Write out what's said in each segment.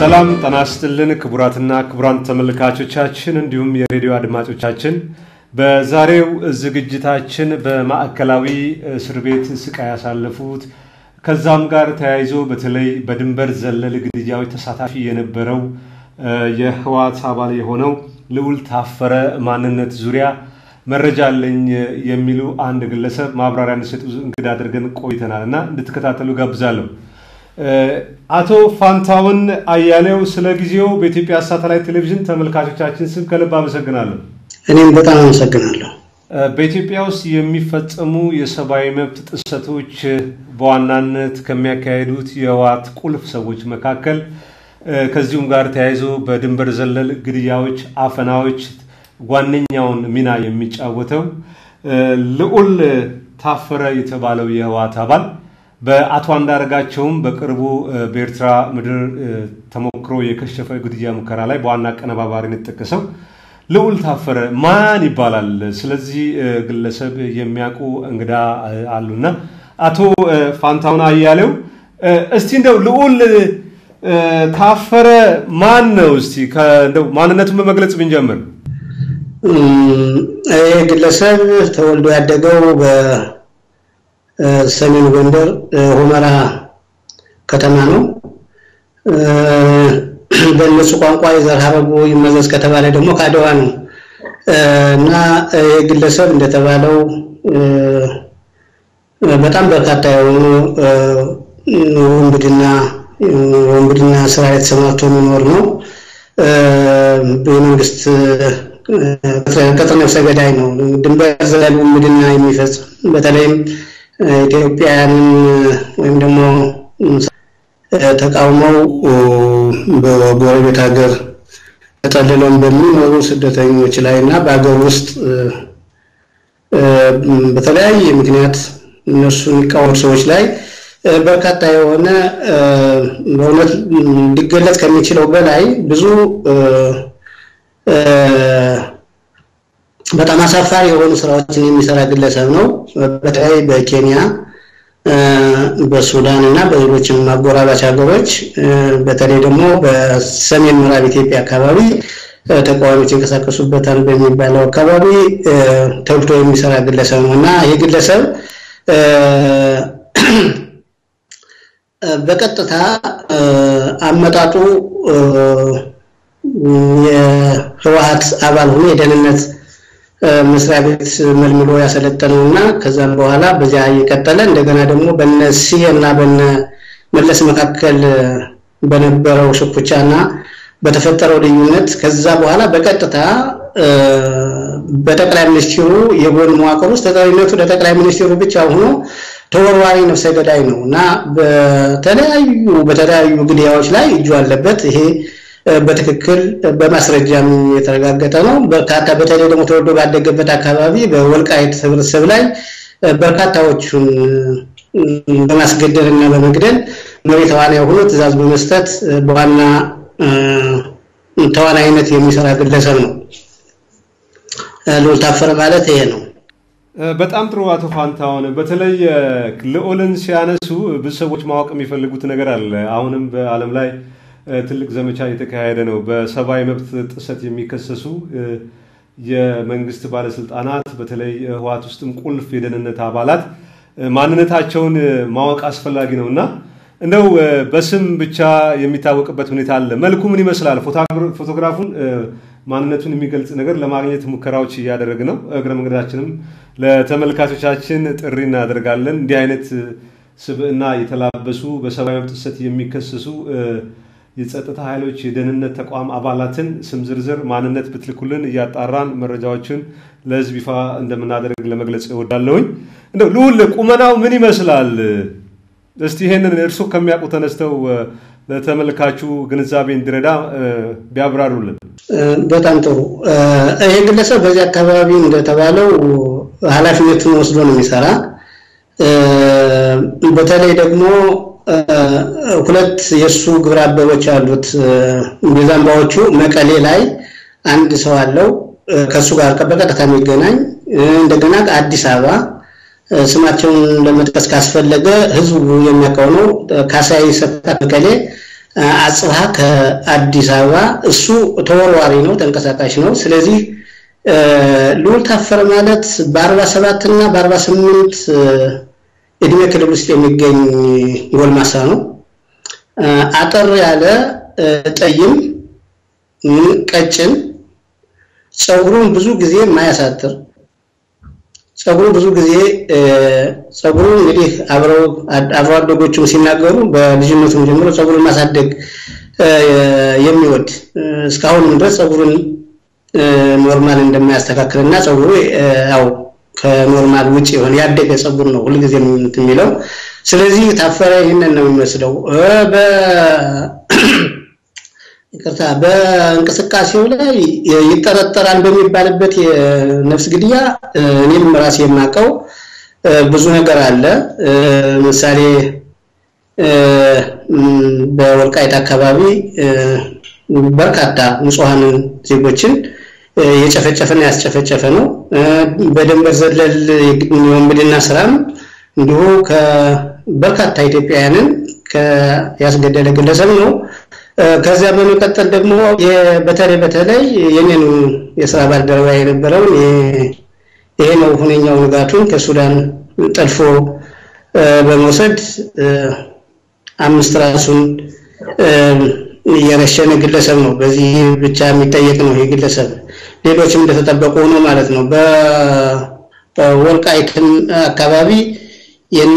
ሰላም ጤና ይስጥልን ክቡራትና ክቡራን ተመልካቾቻችን እንዲሁም የሬዲዮ አድማጮቻችን በዛሬው ዝግጅታችን በማዕከላዊ እስር ቤት ስቃይ ያሳለፉት ከዛም ጋር ተያይዞ በተለይ በድንበር ዘለል ግድያዎች ተሳታፊ የነበረው የህወሓት አባል የሆነው ልዑል ታፈረ ማንነት ዙሪያ መረጃ አለኝ የሚሉ አንድ ግለሰብ ማብራሪያ እንዲሰጡ እንግዳ አድርገን ቆይተናል እና እንድትከታተሉ ጋብዛለሁ። አቶ ፋንታውን አያሌው ስለ ጊዜው በኢትዮጵያ ሳተላይት ቴሌቪዥን ተመልካቾቻችን ስም ከልብ አመሰግናለሁ። እኔም በጣም አመሰግናለሁ። በኢትዮጵያ ውስጥ የሚፈጸሙ የሰብአዊ መብት ጥሰቶች በዋናነት ከሚያካሄዱት የህወሓት ቁልፍ ሰዎች መካከል ከዚሁም ጋር ተያይዞ በድንበር ዘለል ግድያዎች፣ አፈናዎች ዋነኛውን ሚና የሚጫወተው ልዑል ታፈረ የተባለው የህወሓት አባል በአቶ አንዳርጋቸውም በቅርቡ በኤርትራ ምድር ተሞክሮ የከሸፈ ግድያ ሙከራ ላይ በዋና አቀነባባሪነት የተጠቀሰው ልዑል ታፈረ ማን ይባላል? ስለዚህ ግለሰብ የሚያውቁ እንግዳ አሉና አቶ ፋንታውን አያሌው እስቲ እንደው ልዑል ታፈረ ማን ነው? እስቲ እንደው ማንነቱን በመግለጽ ብንጀምር። ይህ ግለሰብ ተወልዶ ያደገው በሰሜን ጎንደር ሁመራ ከተማ ነው። በእነሱ ቋንቋ የዘር ሐረጉ ይመዘዝ ከተባለ ደግሞ ከአድዋ ነው እና ይህ ግለሰብ እንደተባለው በጣም በርካታ የሆኑ ወንብድና ወንብድና ስራ ላይ ተሰማርቶ የሚኖር ነው። የመንግስት ቅጥር ነፍሰ ገዳይ ነው። ድንበር ዘለል ውንብድና የሚፈጽም በተለይም ኢትዮጵያውያንን ወይም ደግሞ ተቃውመው በጎረቤት ሀገር ተጠልለውን በሚኖሩ ስደተኞች ላይ እና በሀገር ውስጥ በተለያየ ምክንያት እነሱ የሚቃወሙ ሰዎች ላይ በርካታ የሆነ በእውነት ሊገለጽ ከሚችለው በላይ ብዙ በጣም አሳፋሪ የሆኑ ስራዎችን የሚሰራ ግለሰብ ነው። በተለይ በኬንያ በሱዳን እና በሌሎችም አጎራባች ሀገሮች በተለይ ደግሞ በሰሜን ምዕራብ ኢትዮጵያ አካባቢ ተቃዋሚዎች ይንቀሳቀሱበታል በሚባለው አካባቢ ተግቶ የሚሰራ ግለሰብ ነው እና ይህ ግለሰብ በቀጥታ አመጣጡ የህወሓት አባል ሆኖ የደህንነት መስሪያ ቤት መልምሎ ያሰለጠነው እና ከዛም በኋላ በዚያ እየቀጠለ እንደገና ደግሞ በነ ሲየ እና በነ መለስ መካከል በነበረው ሽኩቻ እና በተፈጠረው ልዩነት ከዛ በኋላ በቀጥታ በጠቅላይ ሚኒስትሩ የጎን መዋቅር ውስጥ ተጠሪነቱ ለጠቅላይ ሚኒስትሩ ብቻ ሆኖ ተወርዋሪ ነፍሰ ገዳይ ነው እና በተለያዩ በተለያዩ ግድያዎች ላይ እጁ አለበት። ይሄ በትክክል በማስረጃም የተረጋገጠ ነው። በርካታ በተለይ ደግሞ ተወልዶ ባደገበት አካባቢ በወልቃይት ህብረተሰብ ላይ በርካታዎቹን በማስገደል እና በመግደል መሪ ተዋናይ ሆኖ ትዕዛዝ በመስጠት በዋና ተዋናይነት የሚሰራ ግለሰብ ነው። ልዑል ታፈረ ማለት ይሄ ነው። በጣም ጥሩ አቶ ፋንታሁን፣ በተለይ ልዑልን ሲያነሱ ብዙ ሰዎች ማወቅ የሚፈልጉት ነገር አለ። አሁንም በዓለም ላይ ትልቅ ዘመቻ እየተካሄደ ነው። በሰብአዊ መብት ጥሰት የሚከሰሱ የመንግስት ባለስልጣናት በተለይ ህወሓት ውስጥም ቁልፍ የደህንነት አባላት ማንነታቸውን ማወቅ አስፈላጊ ነው እና እንደው በስም ብቻ የሚታወቅበት ሁኔታ አለ። መልኩ ምን ይመስላል? ፎቶግራፉን ማንነቱን የሚገልጽ ነገር ለማግኘት ሙከራዎች እያደረግ ነው። እግረ መንገዳችንም ለተመልካቾቻችን ጥሪ እናደርጋለን። እንዲህ አይነት ስብዕና የተላበሱ በሰብአዊ መብት ጥሰት የሚከሰሱ የጸጥታ ኃይሎች የደህንነት ተቋም አባላትን ስም ዝርዝር ማንነት ብትልኩልን እያጣራን መረጃዎችን ለህዝብ ይፋ እንደምናደርግ ለመግለጽ እወዳለሁኝ። እንደው ልዑል ቁመናው ምን ይመስላል? እስቲ ይሄንን እርሱ ከሚያውቁ ተነስተው ለተመልካቹ ግንዛቤ እንዲረዳ ቢያብራሩልን። በጣም ጥሩ። ይሄ ግለሰብ በዚህ አካባቢ እንደተባለው ኃላፊነቱን ወስዶ ነው የሚሰራ። በተለይ ደግሞ ሁለት የእሱ ግብረ አበሮች አሉት። ቤዛምባዎቹ መቀሌ ላይ አንድ ሰው አለው ከእሱ ጋር በቀጥታ የሚገናኝ እንደገና አዲስ አበባ ስማቸውን ለመጥቀስ ካስፈለገ ህዝቡ የሚያውቀው ነው። ካሳይ ሰጣ መቀሌ አጽብሃ ከአዲስ አበባ እሱ ተወርዋሪ ነው፣ ተንቀሳቃሽ ነው። ስለዚህ ልዑል ታፈረ ማለት በአርባ ሰባት እና በአርባ ስምንት እድሜ ክልል ውስጥ የሚገኝ ጎልማሳ ነው። አጠር ያለ ጠይም፣ ቀጭን፣ ፀጉሩን ብዙ ጊዜ የማያሳጥር ፀጉሩ ብዙ ጊዜ ፀጉሩ እንግዲህ አብረው አብሮ አደጎቹም ሲናገሩ በልጅነቱም ጀምሮ ፀጉሩን ማሳደግ የሚወድ እስካሁንም ድረስ ፀጉሩን ኖርማል እንደማያስተካክልና ፀጉሩ ያው ከኖርማል ውጭ የሆነ ያደገ ፀጉር ነው ሁልጊዜ የሚለው። ስለዚህ ታፈረ ይህንን ነው የሚመስለው። ይቅርታ በእንቅስቃሴው ላይ ይጠረጠራል በሚባልበት የነፍስ ግድያ እኔም ራሴ የማውቀው ብዙ ነገር አለ። ምሳሌ በወልቃይት አካባቢ በርካታ ንጹሐንን ዜጎችን የጨፈጨፈና ያስጨፈጨፈ ነው። በድንበር ዘለል የወንብድና ስራም እንዲሁ ከበርካታ ኢትዮጵያውያንን ያስገደለ ግለሰብ ነው። ከዚያ በመቀጠል ደግሞ በተለይ በተለይ የኔን የስራ ባልደረባ የነበረውን ይሄ ነው ሁነኛው ንጋቱን ከሱዳን ጠልፎ በመውሰድ አምስት ራሱን የረሸነ ግለሰብ ነው። በዚህ ብቻ የሚጠየቅ ነው ይህ ግለሰብ። ሌሎችም እንደተጠበቁ ሆኖ ማለት ነው። በወልቃይትም አካባቢ የነ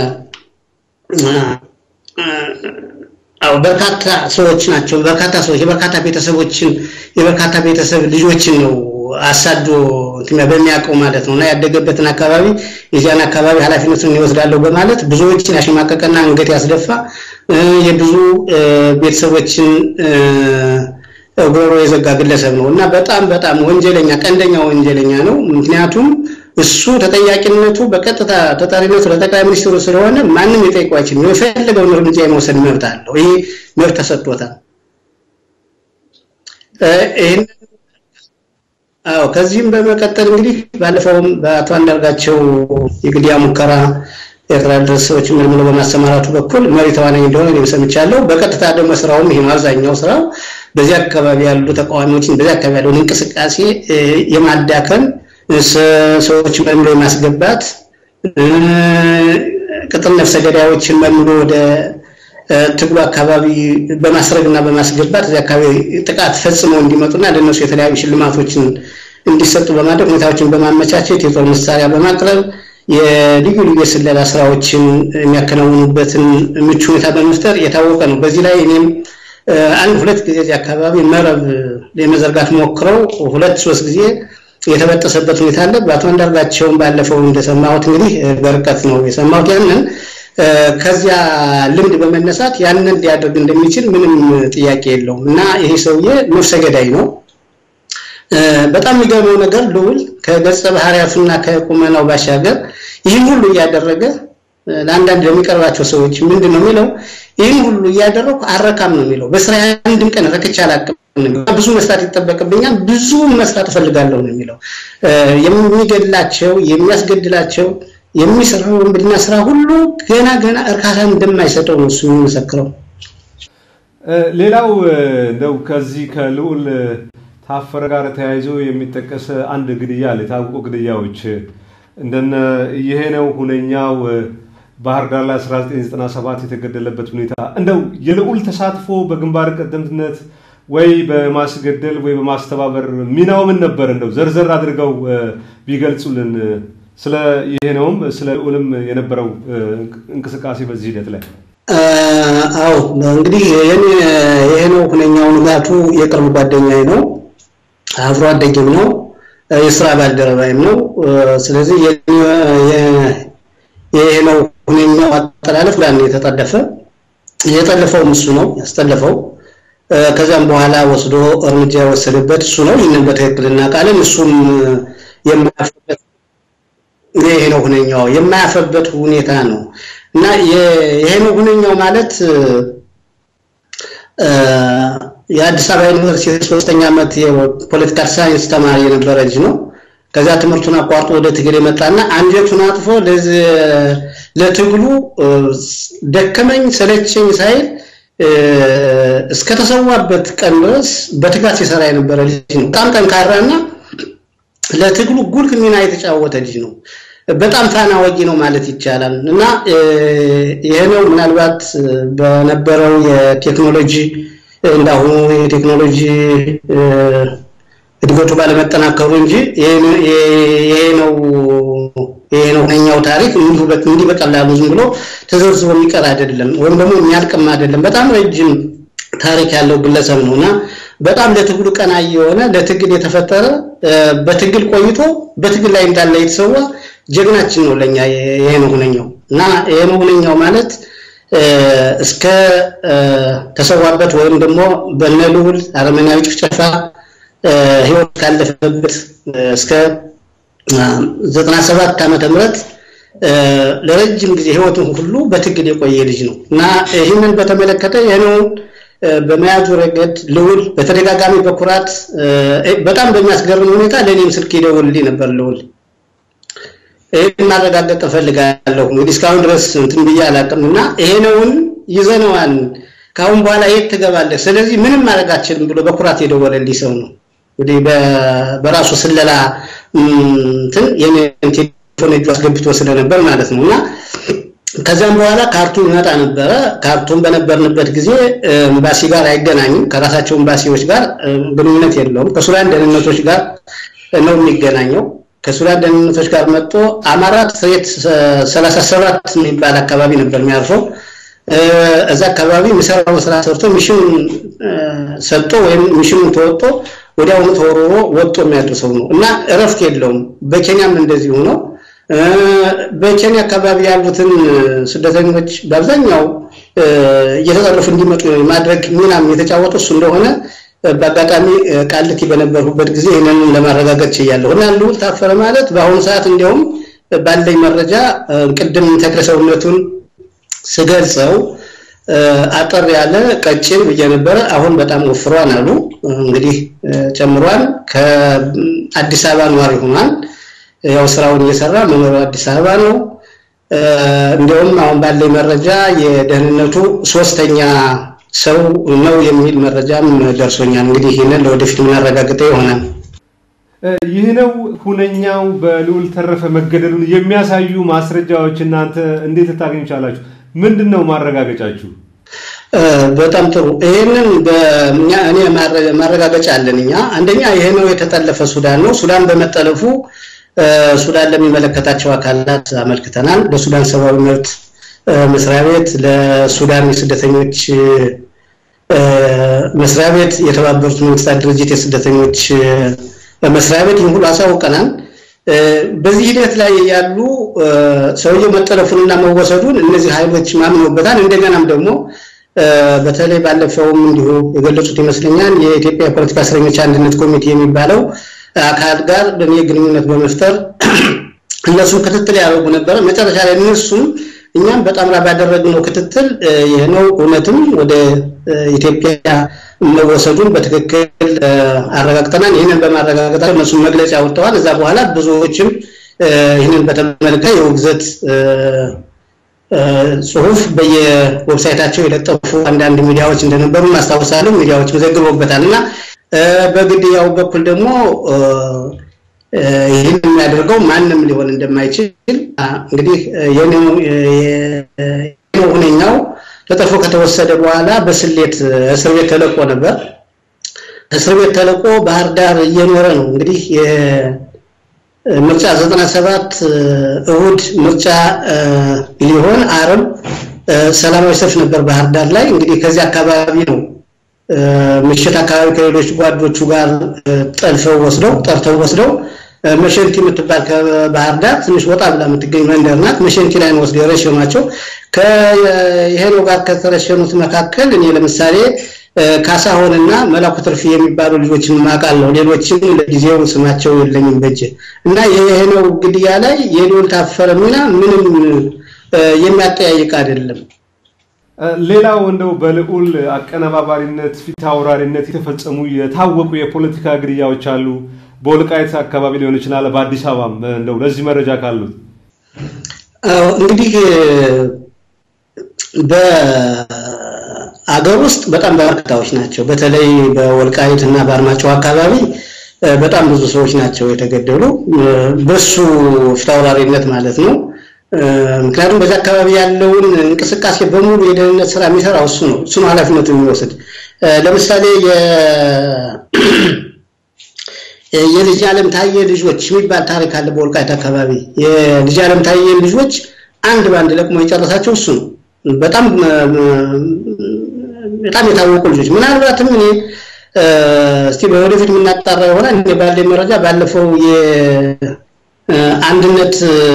አዎ በርካታ ሰዎች ናቸው። በርካታ ሰዎች የበርካታ ቤተሰቦችን የበርካታ ቤተሰብ ልጆችን ነው አሳዶ በሚያውቀው ማለት ነው እና ያደገበትን አካባቢ የዚያን አካባቢ ኃላፊነቱን ይወስዳለሁ በማለት ብዙዎችን ያሸማቀቀና አንገት ያስደፋ የብዙ ቤተሰቦችን ጉሮሮ የዘጋ ግለሰብ ነው እና በጣም በጣም ወንጀለኛ ቀንደኛ ወንጀለኛ ነው። ምክንያቱም እሱ ተጠያቂነቱ በቀጥታ ተጠሪነቱ ለጠቅላይ ሚኒስትሩ ስለሆነ ማንም የጠይቀው አይችልም። የፈለገውን እርምጃ የመውሰድ መብት አለው። ይህ መብት ተሰጥቶታል። ይህን አዎ ከዚህም በመቀጠል እንግዲህ ባለፈውም በአቶ አንዳርጋቸው የግድያ ሙከራ ኤርትራ ድረስ ሰዎች መልምሎ በማሰማራቱ በኩል መሪ ተዋናኝ እንደሆነ እኔም ሰምቻለሁ። በቀጥታ ደግሞ ስራውም ይሄ ነው። አብዛኛው ስራው በዚህ አካባቢ ያሉ ተቃዋሚዎችን በዚህ አካባቢ ያለውን እንቅስቃሴ የማዳከም ሰዎች መልምሎ የማስገባት ቅጥር ነፍሰ ገዳዮችን መልምሎ ወደ ትግሉ አካባቢ በማስረግና በማስገባት እዚህ አካባቢ ጥቃት ፈጽመው እንዲመጡና ለእነሱ የተለያዩ ሽልማቶችን እንዲሰጡ በማድረግ ሁኔታዎችን በማመቻቸት የጦር መሳሪያ በማቅረብ የልዩ ልዩ የስለላ ስራዎችን የሚያከናውኑበትን ምቹ ሁኔታ በመፍጠር የታወቀ ነው። በዚህ ላይ እኔም አንድ ሁለት ጊዜ እዚህ አካባቢ መረብ የመዘርጋት ሞክረው ሁለት ሶስት ጊዜ የተበጠሰበት ሁኔታ አለ። በአቶ አንዳርጋቸውን ባለፈው እንደሰማሁት እንግዲህ በርቀት ነው የሰማሁት ያንን ከዚያ ልምድ በመነሳት ያንን ሊያደርግ እንደሚችል ምንም ጥያቄ የለውም እና ይሄ ሰውዬ ነፍሰ ገዳይ ነው። በጣም የሚገርመው ነገር ልዑል ከገጸ ባህሪያቱና ከቁመናው ባሻገር ይህን ሁሉ እያደረገ ለአንዳንድ ለሚቀርባቸው ሰዎች ምንድን ነው የሚለው? ይህን ሁሉ እያደረኩ አረካም ነው የሚለው። በስራ አንድም ቀን ረክቼ አላውቅም። ብዙ መስራት ይጠበቅብኛል፣ ብዙ መስራት እፈልጋለሁ ነው የሚለው። የሚገድላቸው የሚያስገድላቸው የሚሰራው ወንብድና ስራ ሁሉ ገና ገና እርካታ እንደማይሰጠው ነው እሱ የሚመሰክረው። ሌላው እንደው ከዚህ ከልዑል ታፈረ ጋር ተያይዞ የሚጠቀስ አንድ ግድያ አለ። የታወቁ ግድያዎች እንደነ ይሄ ነው ሁነኛው ባህር ዳር ላይ 1997 የተገደለበት ሁኔታ እንደው የልዑል ተሳትፎ በግንባር ቀደምትነት ወይ በማስገደል ወይ በማስተባበር ሚናው ምን ነበር? እንደው ዘርዘር አድርገው ቢገልጹልን። ስለ ይሄ ነውም ስለ ልዑልም የነበረው እንቅስቃሴ በዚህ ሂደት ላይ አዎ እንግዲህ ይሄ ነው ሁነኛው ንጋቱ የቅርብ ጓደኛዬ ነው፣ አብሮ አደጌም ነው፣ የስራ ባልደረባይም ነው። ስለዚህ ይሄ ነው ሁነኛው አጠላለፍ ጋር የተጠለፈ የጠለፈውም እሱ ነው ያስጠለፈው። ከዚያም በኋላ ወስዶ እርምጃ የወሰደበት እሱ ነው። ይህንን በትክክል እናውቃለን። እሱም የማያፍርበት ይሄ ነው ሁነኛው የማያፍርበት ሁኔታ ነው እና ይሄ ነው ሁነኛው ማለት የአዲስ አበባ ዩኒቨርሲቲ ሶስተኛ ዓመት የፖለቲካል ሳይንስ ተማሪ የነበረ ልጅ ነው። ከዛ ትምህርቱን አቋርጦ ወደ ትግል የመጣና አንጀቱን አጥፎ ለትግሉ ደከመኝ ሰለቸኝ ሳይል እስከተሰዋበት ቀን ድረስ በትጋት ሲሰራ የነበረ ልጅ ነው። በጣም ጠንካራና ለትግሉ ጉልህ ሚና የተጫወተ ልጅ ነው። በጣም ፋና ወጊ ነው ማለት ይቻላል እና ይሄ ነው ምናልባት በነበረው የቴክኖሎጂ እንዳሁኑ የቴክኖሎጂ እድገቱ ባለመጠናከሩ እንጂ ይሄ ነው ይሄ ነው እኛው ታሪክ እንዲህ በቀላሉ ዝም ብሎ ተዘርዝሮ የሚቀር አይደለም፣ ወይም ደግሞ የሚያልቅም አይደለም። በጣም ረጅም ታሪክ ያለው ግለሰብ ነው እና በጣም ለትግሉ ቀናይ የሆነ ለትግል የተፈጠረ በትግል ቆይቶ በትግል ላይ እንዳለ የተሰዋ ጀግናችን ነው ለኛ ይሄ ነው ሁነኛው እና ይሄ ነው ሁነኛው ማለት እስከ ተሰዋበት ወይም ደግሞ በነልዑል አረመናዊ ጭፍጨፋ ህይወት ካለፈበት እስከ 97 ዓመተ ምህረት ለረጅም ጊዜ ህይወቱን ሁሉ በትግል የቆየ ልጅ ነው እና ይህንን በተመለከተ ይህንን በመያዙ ረገድ ልዑል በተደጋጋሚ በኩራት በጣም በሚያስገርም ሁኔታ ለእኔም ስልክ ይደውልልኝ ነበር ልዑል ይህን ማረጋገጥ እፈልጋለሁ። እንግዲህ እስካሁን ድረስ እንትን ብዬ አላውቅም እና ይሄነውን ይዘነዋል፣ ከአሁን በኋላ የት ትገባለህ፣ ስለዚህ ምንም ማድረግ አትችልም ብሎ በኩራት የደወለልኝ ሰው ነው። እንግዲህ በራሱ ስለላ እንትን የኔን ቴሌፎን እጁ አስገብቶ ስለነበር ማለት ነው እና ከዚያም በኋላ ካርቱም ይመጣ ነበረ። ካርቱም በነበርንበት ጊዜ ኤምባሲ ጋር አይገናኝም። ከራሳቸው ኤምባሲዎች ጋር ግንኙነት የለውም። ከሱዳን ደህንነቶች ጋር ነው የሚገናኘው። ከሱዳን ደህንነቶች ጋር መጥቶ አማራ ትሬት 37 የሚባል አካባቢ ነበር የሚያርፈው። እዛ አካባቢ የሚሰራው ስራ ሰርቶ ሚሽኑን ሰጥቶ ወይም ሚሽኑን ተወጥቶ ወዲያውኑ ተወርሮ ወጥቶ የሚያደርሰው ነው እና እረፍት የለውም። በኬንያም እንደዚሁ ነው። በኬንያ አካባቢ ያሉትን ስደተኞች በአብዛኛው እየተጠለፉ እንዲመጡ ማድረግ ሚናም የተጫወቱ እሱ እንደሆነ በአጋጣሚ ቃልቲ በነበርኩበት ጊዜ ይህንን ለማረጋገጥ ችያለሁ እና ልዑል ታፈረ ማለት በአሁኑ ሰዓት እንዲያውም ባለኝ መረጃ ቅድም ተክለ ሰውነቱን ስገልጸው አጠር ያለ ቀጭን ብዬ ነበረ። አሁን በጣም ወፍሯን አሉ። እንግዲህ ጨምሯን። ከአዲስ አበባ ነዋሪ ሆኗል። ያው ስራውን እየሰራ መኖሪያው አዲስ አበባ ነው። እንዲያውም አሁን ባለኝ መረጃ የደህንነቱ ሶስተኛ ሰው ነው የሚል መረጃም ደርሶኛል። እንግዲህ ይህንን ለወደፊት የምናረጋግጠው ይሆናል። ይህ ነው ሁነኛው በልዑል ተረፈ መገደሉን የሚያሳዩ ማስረጃዎች እናንተ እንዴት ልታገኙ ቻላችሁ? ምንድን ነው ማረጋገጫችሁ? በጣም ጥሩ። ይህንን እኔ ማረጋገጫ አለን እኛ። አንደኛ ይሄ ነው የተጠለፈ ሱዳን ነው። ሱዳን በመጠለፉ ሱዳን ለሚመለከታቸው አካላት አመልክተናል። ለሱዳን ሰብአዊ መብት መስሪያ ቤት፣ ለሱዳን የስደተኞች መስሪያ ቤት፣ የተባበሩት መንግስታት ድርጅት የስደተኞች መስሪያ ቤት ይህን ሁሉ አሳውቀናል። በዚህ ሂደት ላይ ያሉ ሰውየው መጠለፉንና መወሰዱን እነዚህ ኃይሎች ማምነውበታል። እንደገናም ደግሞ በተለይ ባለፈውም እንዲሁ የገለጹት ይመስለኛል የኢትዮጵያ የፖለቲካ እስረኞች አንድነት ኮሚቴ የሚባለው አካል ጋር በእኔ ግንኙነት በመፍጠር እነሱም ክትትል ያደርጉ ነበረ። መጨረሻ ላይ እነሱም እኛም በጣምራ ባደረግነው ክትትል ይህ ነው እውነትም ወደ ኢትዮጵያ መወሰዱን በትክክል አረጋግጠናል። ይህንን በማረጋገጣቸው እነሱም መግለጫ ያወጥተዋል። እዛ በኋላ ብዙዎችም ይህንን በተመለከተ የውግዘት ጽሁፍ በየዌብሳይታቸው የለጠፉ አንዳንድ ሚዲያዎች እንደነበሩ ማስታወሳለሁ። ሚዲያዎች ዘግበውበታል እና በግድያው በኩል ደግሞ ይህን የሚያደርገው ማንም ሊሆን እንደማይችል እንግዲህ ሁነኛው ተጠልፎ ከተወሰደ በኋላ በስሌት እስር ቤት ተለቆ ነበር። እስር ቤት ተለቆ ባህር ዳር እየኖረ ነው። እንግዲህ ምርጫ 97 እሁድ ምርጫ ሊሆን አርብ ሰላማዊ ሰልፍ ነበር ባህር ዳር ላይ። እንግዲህ ከዚህ አካባቢ ነው ምሽት አካባቢ ከሌሎች ጓዶቹ ጋር ጠልፈው ወስደው ጠርተው ወስደው መሸንቲ የምትባል ከባህር ዳር ትንሽ ወጣ ብላ የምትገኝ መንደር ናት። መሸንቲ ላይ ነው ወስደው የረሸኗቸው። ከይሄነው ጋር ከተረሸኑት መካከል እኔ ለምሳሌ ካሳሆንና መላኩ ትርፊ የሚባሉ ልጆችን ማውቃለሁ። ሌሎችም ለጊዜው ስማቸው የለኝም በእጄ እና የይሄነው ግድያ ላይ የልዑል ታፈረ ሚና ምንም የሚያጠያይቅ አይደለም። ሌላው እንደው በልዑል አቀነባባሪነት ፊት አውራሪነት የተፈጸሙ የታወቁ የፖለቲካ ግድያዎች አሉ። በወልቃይት አካባቢ ሊሆን ይችላል፣ በአዲስ አበባም እንደው ለዚህ መረጃ ካሉት እንግዲህ አገር ውስጥ በጣም በርካታዎች ናቸው። በተለይ በወልቃይት እና በአርማጭሆ አካባቢ በጣም ብዙ ሰዎች ናቸው የተገደሉ በሱ ፊታውራሪነት ማለት ነው። ምክንያቱም በዚህ አካባቢ ያለውን እንቅስቃሴ በሙሉ የደህንነት ስራ የሚሰራው እሱ ነው። እሱ ነው ኃላፊነቱ የሚወስድ። ለምሳሌ የልጅ ዓለም ታየ ልጆች የሚባል ታሪክ አለ በወልቃይት አካባቢ። የልጅ ዓለም ታየ ልጆች አንድ በአንድ ለቅሞ የጨረሳቸው እሱ ነው። በጣም በጣም የታወቁ ልጆች ምናልባትም እኔ እስቲ በወደፊት የምናጣራ ይሆናል። እኔ ባለኝ መረጃ ባለፈው የአንድነት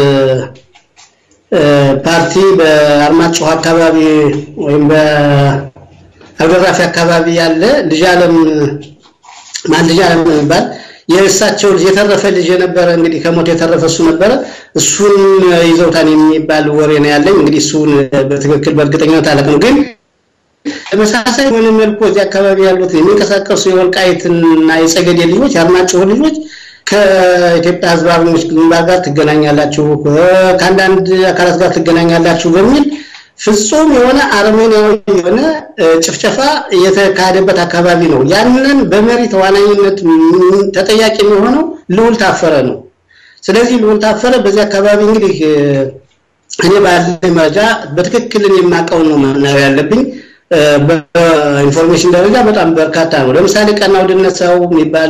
ፓርቲ በአርማጭሆ አካባቢ ወይም በአብደራፊ አካባቢ ያለ ልጅ ዓለም ማን ልጅ ዓለም የሚባል የእሳቸው ልጅ የተረፈ ልጅ የነበረ እንግዲህ ከሞት የተረፈ እሱ ነበረ። እሱን ይዘውታን የሚባል ወሬ ነው ያለኝ። እንግዲህ እሱን በትክክል በእርግጠኝነት አላውቅም፣ ግን ተመሳሳይ በሆነ መልኩ እዚህ አካባቢ ያሉት የሚንቀሳቀሱ የወልቃይትና የጸገዴ ልጆች የአርማጭሆ ልጆች ከኢትዮጵያ ሕዝብ አርበኞች ግንባር ጋር ትገናኛላችሁ፣ ከአንዳንድ አካላት ጋር ትገናኛላችሁ በሚል ፍጹም የሆነ አርሜኒያዊ የሆነ ጭፍጨፋ የተካሄደበት አካባቢ ነው። ያንን በመሪ ተዋናኝነት ተጠያቂ የሚሆነው ልዑል ታፈረ ነው። ስለዚህ ልዑል ታፈረ በዚህ አካባቢ እንግዲህ እኔ ባለኝ መረጃ በትክክል የማውቀውን ነው መናገር ያለብኝ። በኢንፎርሜሽን ደረጃ በጣም በርካታ ነው። ለምሳሌ ቀናው ድነሳው የሚባል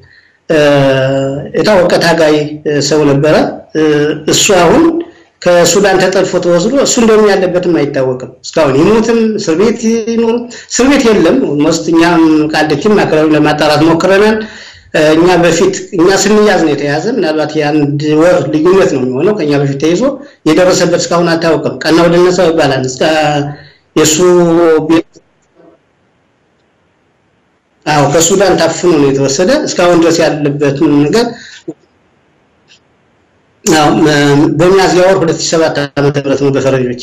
የታወቀ ታጋይ ሰው ነበረ። እሱ አሁን ከሱዳን ተጠልፎ ተወስዶ እሱ እንደውም ያለበትም አይታወቅም እስካሁን ይሞትም እስር ቤት ይኖር እስር ቤት የለም። ሞስት እኛም ቃልኪም አካባቢ ለማጣራት ሞክረናል። እኛ በፊት እኛ ስንያዝ ነው የተያዘ። ምናልባት የአንድ ወር ልዩነት ነው የሚሆነው። ከኛ በፊት ተይዞ የደረሰበት እስካሁን አታወቅም። ቀናው ድነሳው ይባላል። እስከ የእሱ አዎ ከሱዳን ታፍኖ ነው የተወሰደ። እስካሁን ድረስ ያለበት ነገር አዎ በሚያዝያ ወር 2007 ዓመተ ምህረት ነው በፈረንጆች።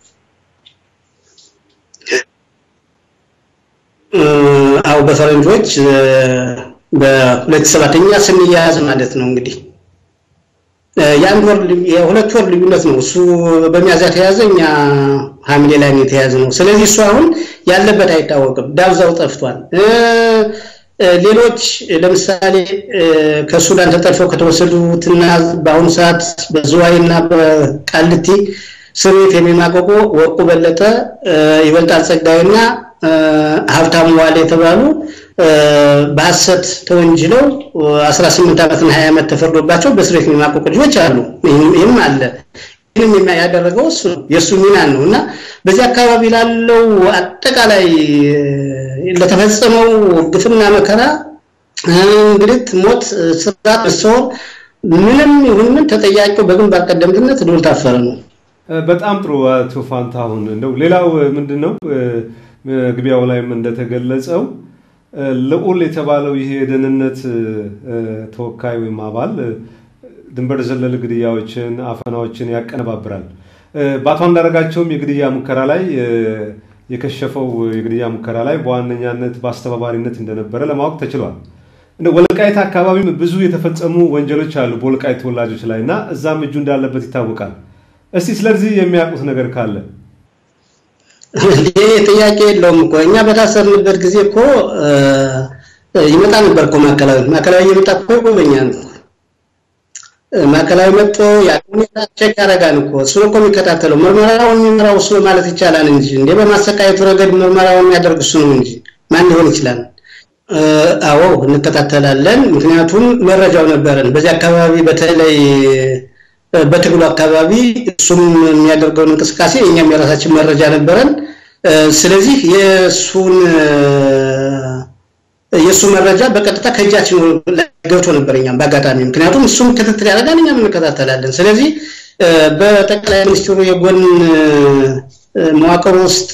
አዎ በፈረንጆች በ2007 እኛ ስንያያዝ ማለት ነው እንግዲህ የአንድ ወር የሁለት ወር ልዩነት ነው። እሱ በሚያዝያ ተያዘ፣ እኛ ሐምሌ ላይ ነው የተያዘ ነው። ስለዚህ እሱ አሁን ያለበት አይታወቅም፣ ዳብዛው ጠፍቷል። ሌሎች ለምሳሌ ከሱዳን ተጠልፈው ከተወሰዱትና በአሁኑ ሰዓት በዝዋይና በቃልቲ እስር ቤት የሚማቀቁ ወርቁ በለጠ፣ ይበልጣል ጸጋይና ሀብታሙ ዋሌ የተባሉ በሐሰት ተወንጅለው 18 ዓመትና 20 ዓመት ተፈርዶባቸው በእስር ቤት የሚማቀቁ ልጆች አሉ። ይህም አለ። ይህንም ያደረገው እሱ ነው፣ የእሱ ሚና ነው እና በዚህ አካባቢ ላለው አጠቃላይ ለተፈጸመው ግፍና መከራ እንግልት፣ ሞት፣ ስራት፣ መሰወር ምንም ይሁን ምን ተጠያቂው በግንባር ቀደምትነት ልዑል ታፈረ ነው። በጣም ጥሩ አቶ ፋንታሁን። እንደው ሌላው ምንድን ነው መግቢያው ላይም እንደተገለጸው ልዑል የተባለው ይሄ የደህንነት ተወካይ ወይም አባል ድንበር ዘለል ግድያዎችን፣ አፈናዎችን ያቀነባብራል። በአቶ አንዳርጋቸውም የግድያ ሙከራ ላይ የከሸፈው የግድያ ሙከራ ላይ በዋነኛነት በአስተባባሪነት እንደነበረ ለማወቅ ተችሏል። እንደ ወልቃይት አካባቢም ብዙ የተፈጸሙ ወንጀሎች አሉ በወልቃይት ተወላጆች ላይ እና እዛም እጁ እንዳለበት ይታወቃል። እስቲ ስለዚህ የሚያውቁት ነገር ካለ ይህ ጥያቄ የለውም እኮ እኛ በታሰርንበት ጊዜ እኮ ይመጣ ነበር እኮ ማዕከላዊ ማዕከላዊ እየመጣ እኮ ይጎበኛል እኮ ማዕከላዊ መጥቶ ሁኔታ ቼክ ያደርጋል እኮ እሱ እኮ የሚከታተለው ምርመራውን የሚመራው እሱ ማለት ይቻላል እንጂ እንደ በማሰቃየቱ ረገድ ምርመራውን የሚያደርግ እሱ ነው እንጂ ማን ሊሆን ይችላል? አዎ እንከታተላለን። ምክንያቱም መረጃው ነበረን በዚህ አካባቢ በተለይ በትግሉ አካባቢ እሱም የሚያደርገውን እንቅስቃሴ እኛም የራሳችን መረጃ ነበረን። ስለዚህ የእሱን የእሱ መረጃ በቀጥታ ከእጃችን ገብቶ ነበር እኛም በአጋጣሚ ምክንያቱም እሱም ክትትል ያደርጋል እኛም እንከታተላለን። ስለዚህ በጠቅላይ ሚኒስትሩ የጎን መዋቅር ውስጥ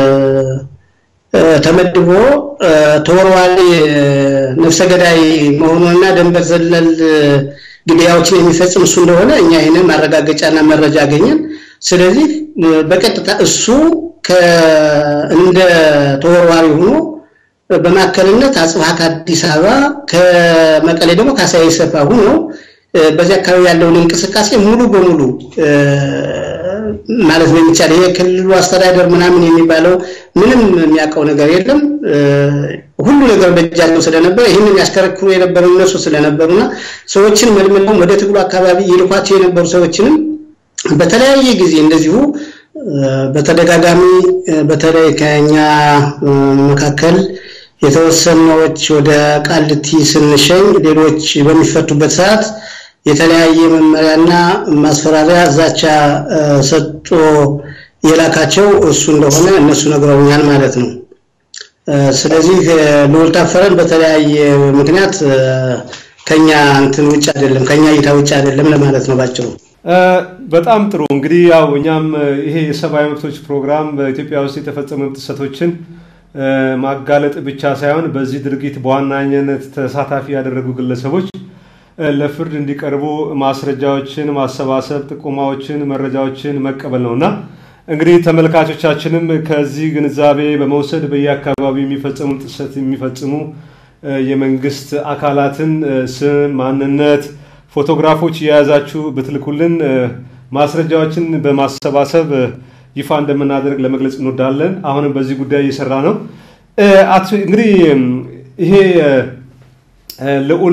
ተመድቦ ተወርዋሪ ነፍሰ ገዳይ መሆኑንና ደንበር ዘለል ግድያዎችን የሚፈጽም እሱ እንደሆነ እኛ ይህንን ማረጋገጫና መረጃ አገኘን። ስለዚህ በቀጥታ እሱ እንደ ተወርዋሪ ሆኖ በማዕከልነት አጽብሃ ከአዲስ አበባ ከመቀሌ ደግሞ ካሳዬ ሰፋ ሆኖ በዚህ አካባቢ ያለውን እንቅስቃሴ ሙሉ በሙሉ ማለት በሚቻል ይሄ ክልሉ አስተዳደር ምናምን የሚባለው ምንም የሚያውቀው ነገር የለም። ሁሉ ነገር በእጃቸው ስለነበረ ይህንን ያሽከረክሩ የነበሩ እነሱ ስለነበሩና ሰዎችን መልምለው ወደ ትግሉ አካባቢ ይልኳቸው የነበሩ ሰዎችንም በተለያየ ጊዜ እንደዚሁ በተደጋጋሚ በተለይ ከኛ መካከል የተወሰነዎች ወደ ቃልቲ ስንሸኝ ሌሎች በሚፈቱበት ሰዓት የተለያየ መመሪያና ማስፈራሪያ ዛቻ ሰጥቶ የላካቸው እሱ እንደሆነ እነሱ ነግረውኛል ማለት ነው። ስለዚህ ልዑል ታፈረን በተለያየ ምክንያት ከኛ እንትን ውጭ አይደለም፣ ከኛ እይታ ውጭ አይደለም ለማለት ነው ባጭሩ። በጣም ጥሩ እንግዲህ ያው እኛም ይሄ የሰብአዊ መብቶች ፕሮግራም በኢትዮጵያ ውስጥ የተፈጸሙ ጥሰቶችን ማጋለጥ ብቻ ሳይሆን በዚህ ድርጊት በዋናኝነት ተሳታፊ ያደረጉ ግለሰቦች ለፍርድ እንዲቀርቡ ማስረጃዎችን ማሰባሰብ፣ ጥቆማዎችን፣ መረጃዎችን መቀበል ነው እና እንግዲህ ተመልካቾቻችንም ከዚህ ግንዛቤ በመውሰድ በየአካባቢው የሚፈጸሙ ጥሰት የሚፈጽሙ የመንግስት አካላትን ስም፣ ማንነት፣ ፎቶግራፎች የያዛችሁ ብትልኩልን ማስረጃዎችን በማሰባሰብ ይፋ እንደምናደርግ ለመግለጽ እንወዳለን። አሁንም በዚህ ጉዳይ እየሰራ ነው። እንግዲህ ይሄ ልዑል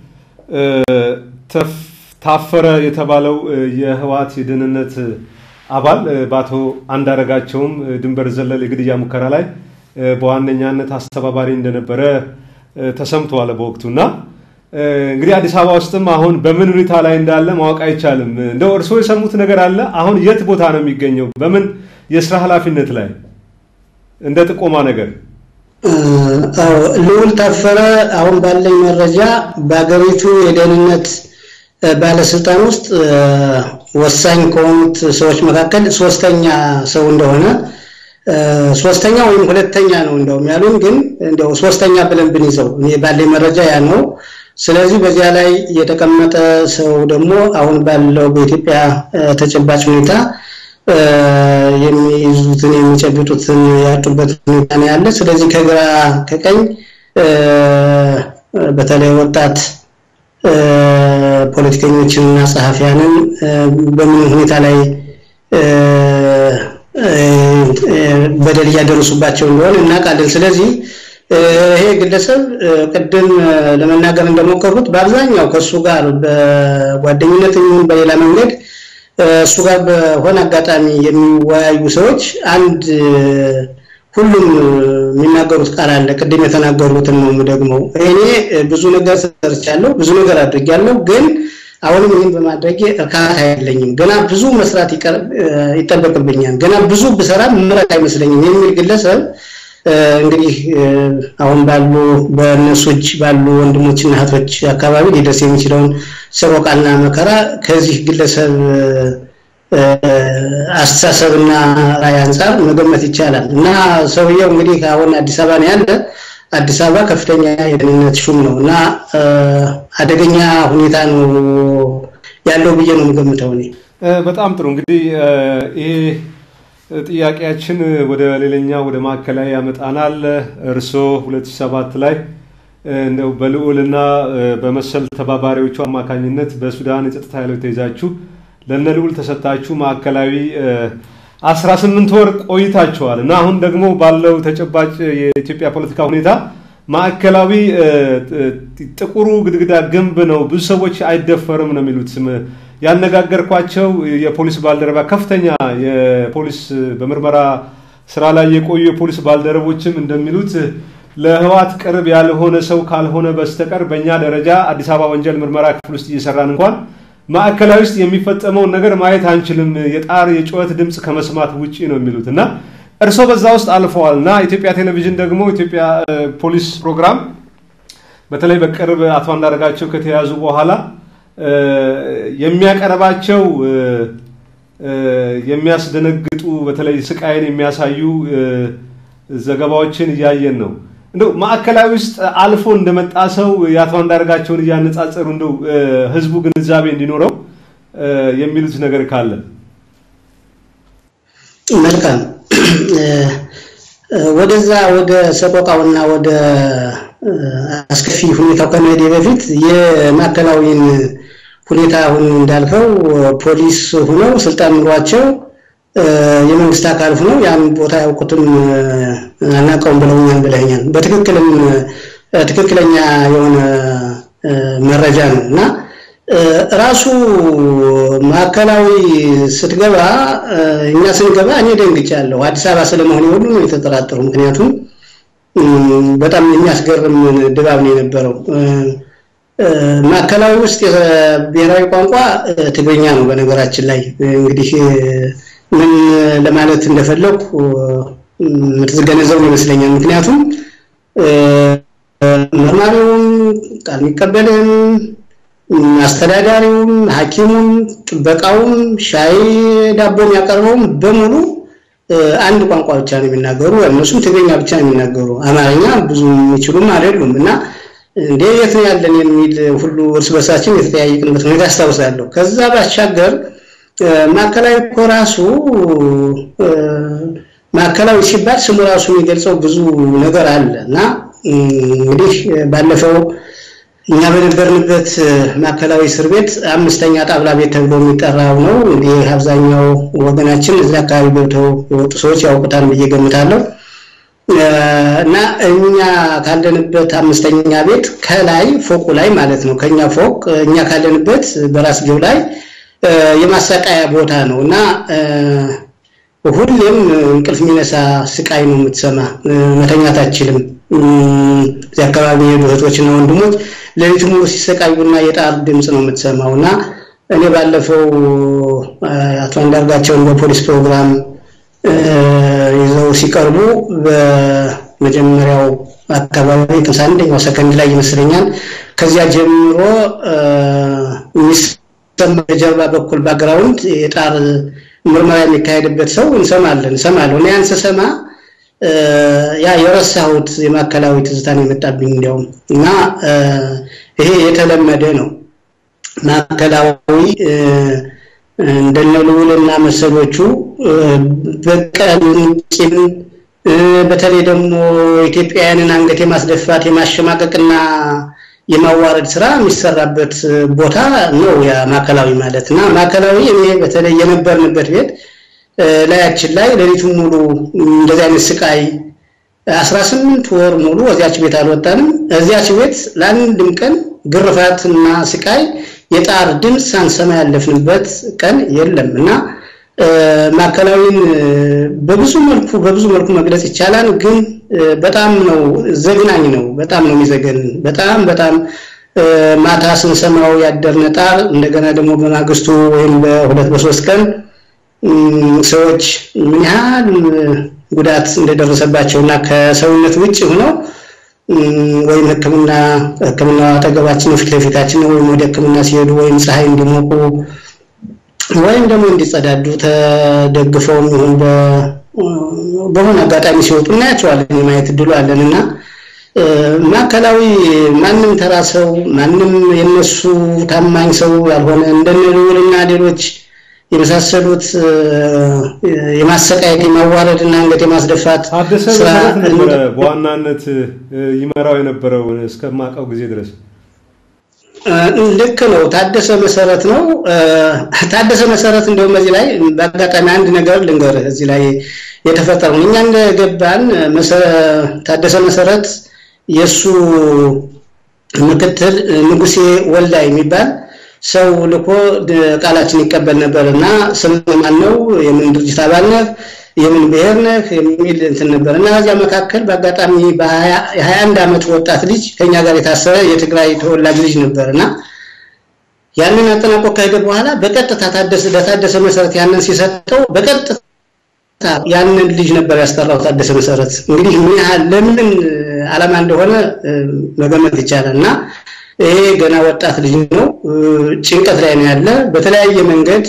ታፈረ የተባለው የህወሓት የደህንነት አባል በአቶ አንዳረጋቸውም ድንበር ዘለል የግድያ ሙከራ ላይ በዋነኛነት አስተባባሪ እንደነበረ ተሰምተዋል በወቅቱ እና እንግዲህ አዲስ አበባ ውስጥም አሁን በምን ሁኔታ ላይ እንዳለ ማወቅ አይቻልም። እንደው እርስዎ የሰሙት ነገር አለ? አሁን የት ቦታ ነው የሚገኘው? በምን የስራ ኃላፊነት ላይ እንደ ጥቆማ ነገር? ልዑል ታፈረ አሁን ባለኝ መረጃ በሀገሪቱ የደህንነት ባለስልጣን ውስጥ ወሳኝ ከሆኑት ሰዎች መካከል ሶስተኛ ሰው እንደሆነ ሶስተኛ ወይም ሁለተኛ ነው እንደውም ያሉን፣ ግን እንደው ሶስተኛ ብለን ብንይዘው እኔ ባለኝ መረጃ ያ ነው። ስለዚህ በዚያ ላይ የተቀመጠ ሰው ደግሞ አሁን ባለው በኢትዮጵያ ተጨባጭ ሁኔታ የሚይዙትን የሚጨብጡትን ያጡበት ሁኔታ ነው ያለ። ስለዚህ ከግራ ከቀኝ በተለይ ወጣት ፖለቲከኞችንና ጸሐፊያንን በምን ሁኔታ ላይ በደል እያደረሱባቸው እንደሆነ እናውቃለን። ስለዚህ ይሄ ግለሰብ ቅድም ለመናገር እንደሞከሩት በአብዛኛው ከእሱ ጋር በጓደኝነት ይሁን በሌላ መንገድ እሱ ጋር በሆነ አጋጣሚ የሚወያዩ ሰዎች አንድ ሁሉም የሚናገሩት ቃል አለ። ቅድም የተናገሩትን ነው ደግሞ እኔ ብዙ ነገር ሰርቻለሁ፣ ብዙ ነገር አድርጊያለሁ፣ ግን አሁንም ይህን በማድረጌ እርካታ የለኝም። ገና ብዙ መስራት ይጠበቅብኛል። ገና ብዙ ብሰራ ምረት አይመስለኝም የሚል ግለሰብ እንግዲህ አሁን ባሉ በእነሱ እጅ ባሉ ወንድሞችና እህቶች አካባቢ ሊደርስ የሚችለውን ሰቆቃና መከራ ከዚህ ግለሰብ አስተሳሰብና ራዕይ አንጻር መገመት ይቻላል እና ሰውየው እንግዲህ አሁን አዲስ አበባ ነው ያለ። አዲስ አበባ ከፍተኛ የደህንነት ሹም ነው እና አደገኛ ሁኔታ ነው ያለው ብዬ ነው የምገምተው እኔ። በጣም ጥሩ እንግዲህ ይሄ ጥያቄያችን ወደ ሌላኛ ወደ ማዕከላዊ ያመጣናል። እርስዎ 2007 ላይ እንደው በልዑልና በመሰል ተባባሪዎቹ አማካኝነት በሱዳን የጸጥታ ኃይሎች ተይዛችሁ ለነ ልዑል ተሰጥታችሁ ማዕከላዊ 18 ወር ቆይታችኋል እና አሁን ደግሞ ባለው ተጨባጭ የኢትዮጵያ ፖለቲካ ሁኔታ ማዕከላዊ ጥቁሩ ግድግዳ ግንብ ነው፣ ብዙ ሰዎች አይደፈርም ነው የሚሉት። ያነጋገርኳቸው የፖሊስ ባልደረባ ከፍተኛ የፖሊስ በምርመራ ስራ ላይ የቆዩ የፖሊስ ባልደረቦችም እንደሚሉት ለህወሓት ቅርብ ያልሆነ ሰው ካልሆነ በስተቀር በእኛ ደረጃ አዲስ አበባ ወንጀል ምርመራ ክፍል ውስጥ እየሰራን እንኳን ማዕከላዊ ውስጥ የሚፈጸመውን ነገር ማየት አንችልም፣ የጣር የጩኸት ድምፅ ከመስማት ውጪ ነው የሚሉት እና እርስዎ በዛ ውስጥ አልፈዋል እና ኢትዮጵያ ቴሌቪዥን ደግሞ ኢትዮጵያ ፖሊስ ፕሮግራም በተለይ በቅርብ አቶ አንዳርጋቸው ከተያዙ በኋላ የሚያቀርባቸው የሚያስደነግጡ በተለይ ስቃይን የሚያሳዩ ዘገባዎችን እያየን ነው። እንደው ማዕከላዊ ውስጥ አልፎ እንደመጣ ሰው የአቶ አንዳርጋቸውን እያነጻጸሩ እንደው ህዝቡ ግንዛቤ እንዲኖረው የሚሉት ነገር ካለ መልካም። ወደዛ ወደ ሰቆቃውና ወደ አስከፊ ሁኔታው ከመሄዴ በፊት የማዕከላዊን ሁኔታ አሁን እንዳልከው ፖሊስ ሆነው ስልጣን ኑሯቸው የመንግስት አካል ሆነው ያን ቦታ ያውቁትም አናውቀውም ብለውኛል ብለኛል። በትክክልም ትክክለኛ የሆነ መረጃ ነው እና ራሱ ማዕከላዊ ስትገባ እኛ ስንገባ እኔ ደንግጫለሁ። አዲስ አበባ ስለመሆን ሁሉ ነው የተጠራጠሩ። ምክንያቱም በጣም የሚያስገርም ድባብ ነው የነበረው። ማዕከላዊ ውስጥ የብሔራዊ ቋንቋ ትግርኛ ነው። በነገራችን ላይ እንግዲህ ምን ለማለት እንደፈለኩ የምትገነዘቡ ይመስለኛል። ምክንያቱም መርማሪውም ቃል የሚቀበልም አስተዳዳሪውም፣ ሐኪሙም፣ ጥበቃውም፣ ሻይ ዳቦ የሚያቀርበውም በሙሉ አንድ ቋንቋ ብቻ ነው የሚናገሩ። እነሱም ትግርኛ ብቻ ነው የሚናገሩ። አማርኛ ብዙ የሚችሉም አይደሉም እና እንዴ የት ነው ያለን የሚል ሁሉ እርስ በርሳችን የተጠያየቅንበት ሁኔታ አስታውሳለሁ። ከዛ ባሻገር ማዕከላዊ እኮ ራሱ ማዕከላዊ ሲባል ስሙ ራሱ የሚገልጸው ብዙ ነገር አለ እና እንግዲህ ባለፈው እኛ በነበርንበት ማዕከላዊ እስር ቤት አምስተኛ ጣብላ ቤት ተብሎ የሚጠራው ነው። እንግዲህ አብዛኛው ወገናችን እዚህ አካባቢ ገብተው የወጡ ሰዎች ያውቁታል ብዬ ገምታለሁ። እና እኛ ካለንበት አምስተኛ ቤት ከላይ ፎቁ ላይ ማለት ነው ከኛ ፎቅ እኛ ካለንበት በራስጌው ላይ የማሰቃያ ቦታ ነው እና ሁሌም እንቅልፍ የሚነሳ ስቃይ ነው የምትሰማ። መተኛት አትችልም። እዚህ አካባቢ የሄዱ እህቶችና ወንድሞች ሌሊት ሙሉ ሲሰቃዩና የጣር ድምፅ ነው የምትሰማው እና እኔ ባለፈው አቶ አንዳርጋቸውን በፖሊስ ፕሮግራም ይዘው ሲቀርቡ በመጀመሪያው አካባቢ ሃምሳ አንደኛው ሰከንድ ላይ ይመስለኛል ከዚያ ጀምሮ የሚሰማ በጀርባ በኩል ባክግራውንድ የጣር ምርመራ የሚካሄድበት ሰው እንሰማለን እንሰማለሁ እና ያን ስሰማ ያ የረሳሁት የማዕከላዊ ትዝታን የመጣብኝ እንዲያውም እና ይሄ የተለመደ ነው። ማዕከላዊ እንደነ ልዑልና መሰሎቹ በቀል ቂም፣ በተለይ ደግሞ ኢትዮጵያውያንን አንገት የማስደፋት የማሸማቀቅና የማዋረድ ስራ የሚሰራበት ቦታ ነው ያ ማዕከላዊ ማለት እና ማዕከላዊ እኔ በተለይ የነበርንበት ቤት ላያችን ላይ ሌሊቱን ሙሉ እንደዚህ አይነት ስቃይ አስራ ስምንት ወር ሙሉ እዚያች ቤት አልወጣንም። እዚያች ቤት ለአንድም ቀን ግርፋትና ስቃይ የጣር ድምፅ ሳንሰማ ያለፍንበት ቀን የለም እና ማዕከላዊን በብዙ መልኩ በብዙ መልኩ መግለጽ ይቻላል። ግን በጣም ነው ዘግናኝ ነው። በጣም ነው የሚዘገን። በጣም በጣም ማታ ስንሰማው ያደርነ ጣር እንደገና ደግሞ በማግስቱ ወይም በሁለት በሶስት ቀን ሰዎች ምን ያህል ጉዳት እንደደረሰባቸው እና ከሰውነት ውጭ ሆነው ወይም ሕክምና ሕክምና አጠገባችን ፊት ለፊታችን ወይም ወደ ሕክምና ሲሄዱ ወይም ፀሐይ እንዲሞቁ ወይም ደግሞ እንዲጸዳዱ ተደግፈውም ይሁን በሆነ አጋጣሚ ሲወጡ እናያቸዋለን። የማየት እድሉ አለን እና ማዕከላዊ ማንም ተራ ሰው ማንም የነሱ ታማኝ ሰው ያልሆነ እንደነ ልዑልና ሌሎች የመሳሰሉት የማሰቃየት የማዋረድ እና አንገት የማስደፋት ታደሰ መሰረት ነበረ በዋናነት ይመራው የነበረው እስከማውቀው ጊዜ ድረስ። ልክ ነው። ታደሰ መሰረት ነው። ታደሰ መሰረት እንደውም በዚህ ላይ በአጋጣሚ አንድ ነገር ልንገርህ። እዚህ ላይ የተፈጠረው እኛ እንደገባን ታደሰ መሰረት የእሱ ምክትል ንጉሴ ወልዳ የሚባል ሰው ልኮ ቃላችን ይቀበል ነበር እና ስም ማን ነው፣ የምን ድርጅት አባል ነህ፣ የምን ብሔር ነህ የሚል እንትን ነበር እና በዚያ መካከል በአጋጣሚ የሀያ አንድ ዓመት ወጣት ልጅ ከኛ ጋር የታሰረ የትግራይ ተወላጅ ልጅ ነበር እና ያንን አጠናቆ ከሄደ በኋላ በቀጥታ ታደሰ ለታደሰ መሰረት ያንን ሲሰጠው በቀጥታ ያንን ልጅ ነበር ያስጠራው ታደሰ መሰረት። እንግዲህ ምን ያህል ለምን ዓላማ እንደሆነ መገመት ይቻላል እና ይሄ ገና ወጣት ልጅ ነው። ጭንቀት ላይ ነው ያለ። በተለያየ መንገድ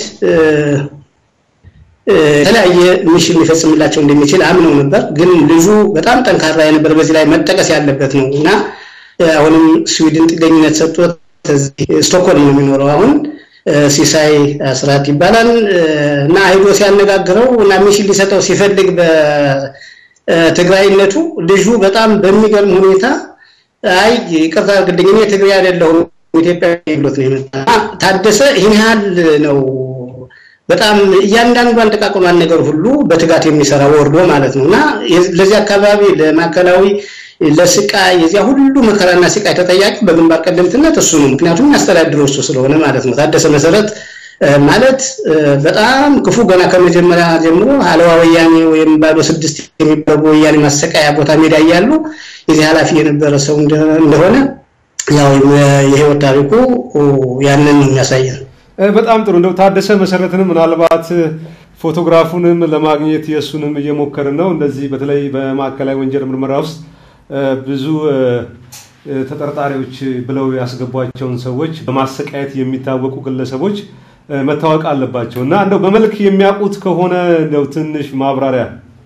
የተለያየ ሚሽን ሊፈጽምላቸው እንደሚችል አምነው ነበር። ግን ልጁ በጣም ጠንካራ የነበር በዚህ ላይ መጠቀስ ያለበት ነው እና አሁንም ስዊድን ጥገኝነት ሰጥቶት ስቶክሆልም ነው የሚኖረው አሁን ሲሳይ አስራት ይባላል እና ሄዶ ሲያነጋግረው እና ሚሽን ሊሰጠው ሲፈልግ በትግራይነቱ ልጁ በጣም በሚገርም ሁኔታ አይ ይቅርታ አድርግልኝ እኔ ትግሬ አይደለሁም ኢትዮጵያዊ ብሎት ነው የመጣ። ታደሰ ይህን ያህል ነው በጣም እያንዳንዷን ጥቃቅኗን ነገር ሁሉ በትጋት የሚሰራ ወርዶ ማለት ነው እና ለዚህ አካባቢ ለማዕከላዊ ለስቃይ የዚያ ሁሉ መከራና ስቃይ ተጠያቂ በግንባር ቀደምትነት እሱ ነው። ምክንያቱም የሚያስተዳድረው እሱ ስለሆነ ማለት ነው። ታደሰ መሰረት ማለት በጣም ክፉ ገና ከመጀመሪያ ጀምሮ አለዋ ወያኔ ወይም ባዶ ስድስት የሚባሉ ወያኔ ማሰቃያ ቦታ ሜዳ እያሉ የዚህ ኃላፊ የነበረ ሰው እንደሆነ ያው የህይወት ታሪኩ ያንን ነው የሚያሳየን። በጣም ጥሩ እንደው ታደሰ መሰረትንም ምናልባት ፎቶግራፉንም ለማግኘት የእሱንም እየሞከርን ነው። እንደዚህ በተለይ በማዕከላዊ ወንጀል ምርመራ ውስጥ ብዙ ተጠርጣሪዎች ብለው ያስገቧቸውን ሰዎች በማሰቃየት የሚታወቁ ግለሰቦች መታወቅ አለባቸው እና እንደው በመልክ የሚያውቁት ከሆነ እንደው ትንሽ ማብራሪያ።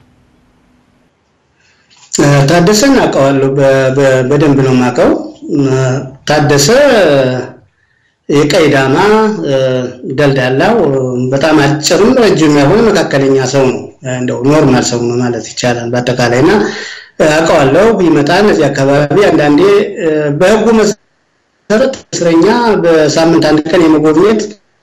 ታደሰን አውቀዋለሁ፣ በደንብ ነው የማውቀው። ታደሰ የቀይ ዳማ ደልዳላው በጣም አጭርም ረጅም ያልሆነ መካከለኛ ሰው ነው። እንደው ኖርማል ሰው ነው ማለት ይቻላል በአጠቃላይ እና አውቀዋለሁ። ይመጣል እዚህ አካባቢ አንዳንዴ በህጉ መሰረት እስረኛ በሳምንት አንድ ቀን የመጎብኘት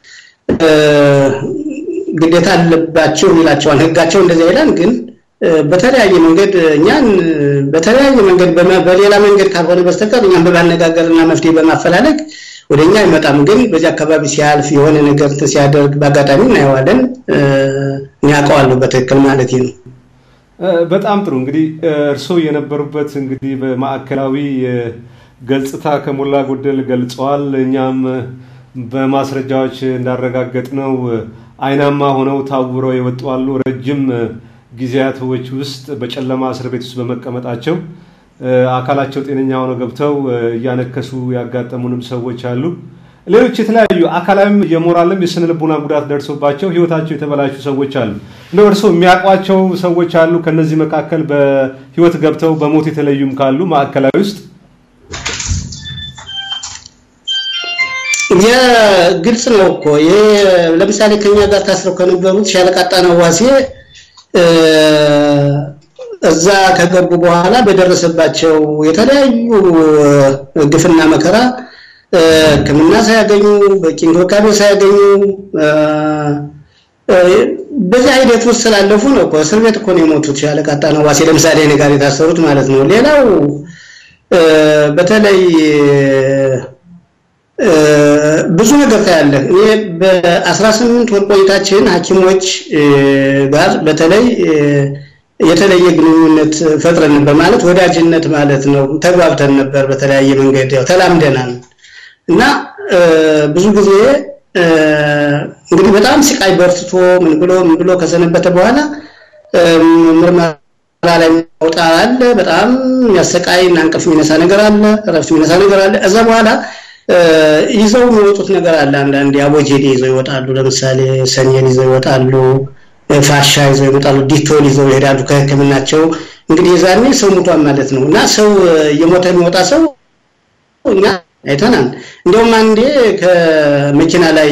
ግዴታ አለባቸው ይላቸዋል። ህጋቸው እንደዚያ ይላል። ግን በተለያየ መንገድ እኛን በተለያየ መንገድ በሌላ መንገድ ካልሆነ በስተቀር እኛን በማነጋገርና መፍትሄ በማፈላለግ ወደ እኛ አይመጣም። ግን በዚህ አካባቢ ሲያልፍ የሆነ ነገር ሲያደርግ በአጋጣሚ እናየዋለን። እኔ አውቀዋለሁ በትክክል ማለት ነው። በጣም ጥሩ እንግዲህ እርስዎ የነበሩበት እንግዲህ በማዕከላዊ ገጽታ ከሞላ ጎደል ገልጸዋል። እኛም በማስረጃዎች እንዳረጋገጥ ነው አይናማ ሆነው ታውረው የወጡ አሉ። ረጅም ጊዜያቶች ውስጥ በጨለማ እስር ቤት ውስጥ በመቀመጣቸው አካላቸው ጤነኛ ሆነው ገብተው እያነከሱ ያጋጠሙንም ሰዎች አሉ። ሌሎች የተለያዩ አካላዊም የሞራልም የስነ ልቦና ጉዳት ደርሶባቸው ህይወታቸው የተበላሹ ሰዎች አሉ። እንደው እርስዎ የሚያውቋቸው ሰዎች አሉ? ከነዚህ መካከል በህይወት ገብተው በሞት የተለዩም ካሉ ማዕከላዊ ውስጥ ግልጽ ነው እኮ ይሄ። ለምሳሌ ከኛ ጋር ታስረው ከነበሩት ሻለቃ ጣናው ዋሴ እዛ ከገቡ በኋላ በደረሰባቸው የተለያዩ ግፍና መከራ ሕክምና ሳያገኙ በቂ እንክብካቤ ሳያገኙ በዚህ ሂደት ውስጥ ስላለፉ ነው እኮ እስር ቤት እኮ ነው የሞቱት። ሻለቃ ጣናው ዋሴ ለምሳሌ እኔ ጋር የታሰሩት ማለት ነው። ሌላው በተለይ ብዙ ነገር ታያለህ። እኔ በ18 ወር ቆይታችን ሐኪሞች ጋር በተለይ የተለየ ግንኙነት ፈጥረን ነበር። ማለት ወዳጅነት ማለት ነው። ተግባብተን ነበር በተለያየ መንገድ ያው ተላምደናል እና ብዙ ጊዜ እንግዲህ በጣም ስቃይ በርትቶ ምን ብሎ ምን ብሎ ከሰነበተ በኋላ ምርመራ ላይ መውጣ አለ። በጣም የሚያሰቃይ እና እንቅልፍ የሚነሳ ነገር አለ፣ እረፍት የሚነሳ ነገር አለ። እዛ በኋላ ይዘው የሚወጡት ነገር አለ። አንዳንድ አቦጄዴ ይዘው ይወጣሉ። ለምሳሌ ሰኔን ይዘው ይወጣሉ፣ ፋሻ ይዘው ይወጣሉ፣ ዲቶል ይዘው ይሄዳሉ ከሕክምናቸው። እንግዲህ የዛኔ ሰው ሙቷን ማለት ነው እና ሰው እየሞተ የሚወጣ ሰው እኛ አይተናል። እንዲያውም አንዴ ከመኪና ላይ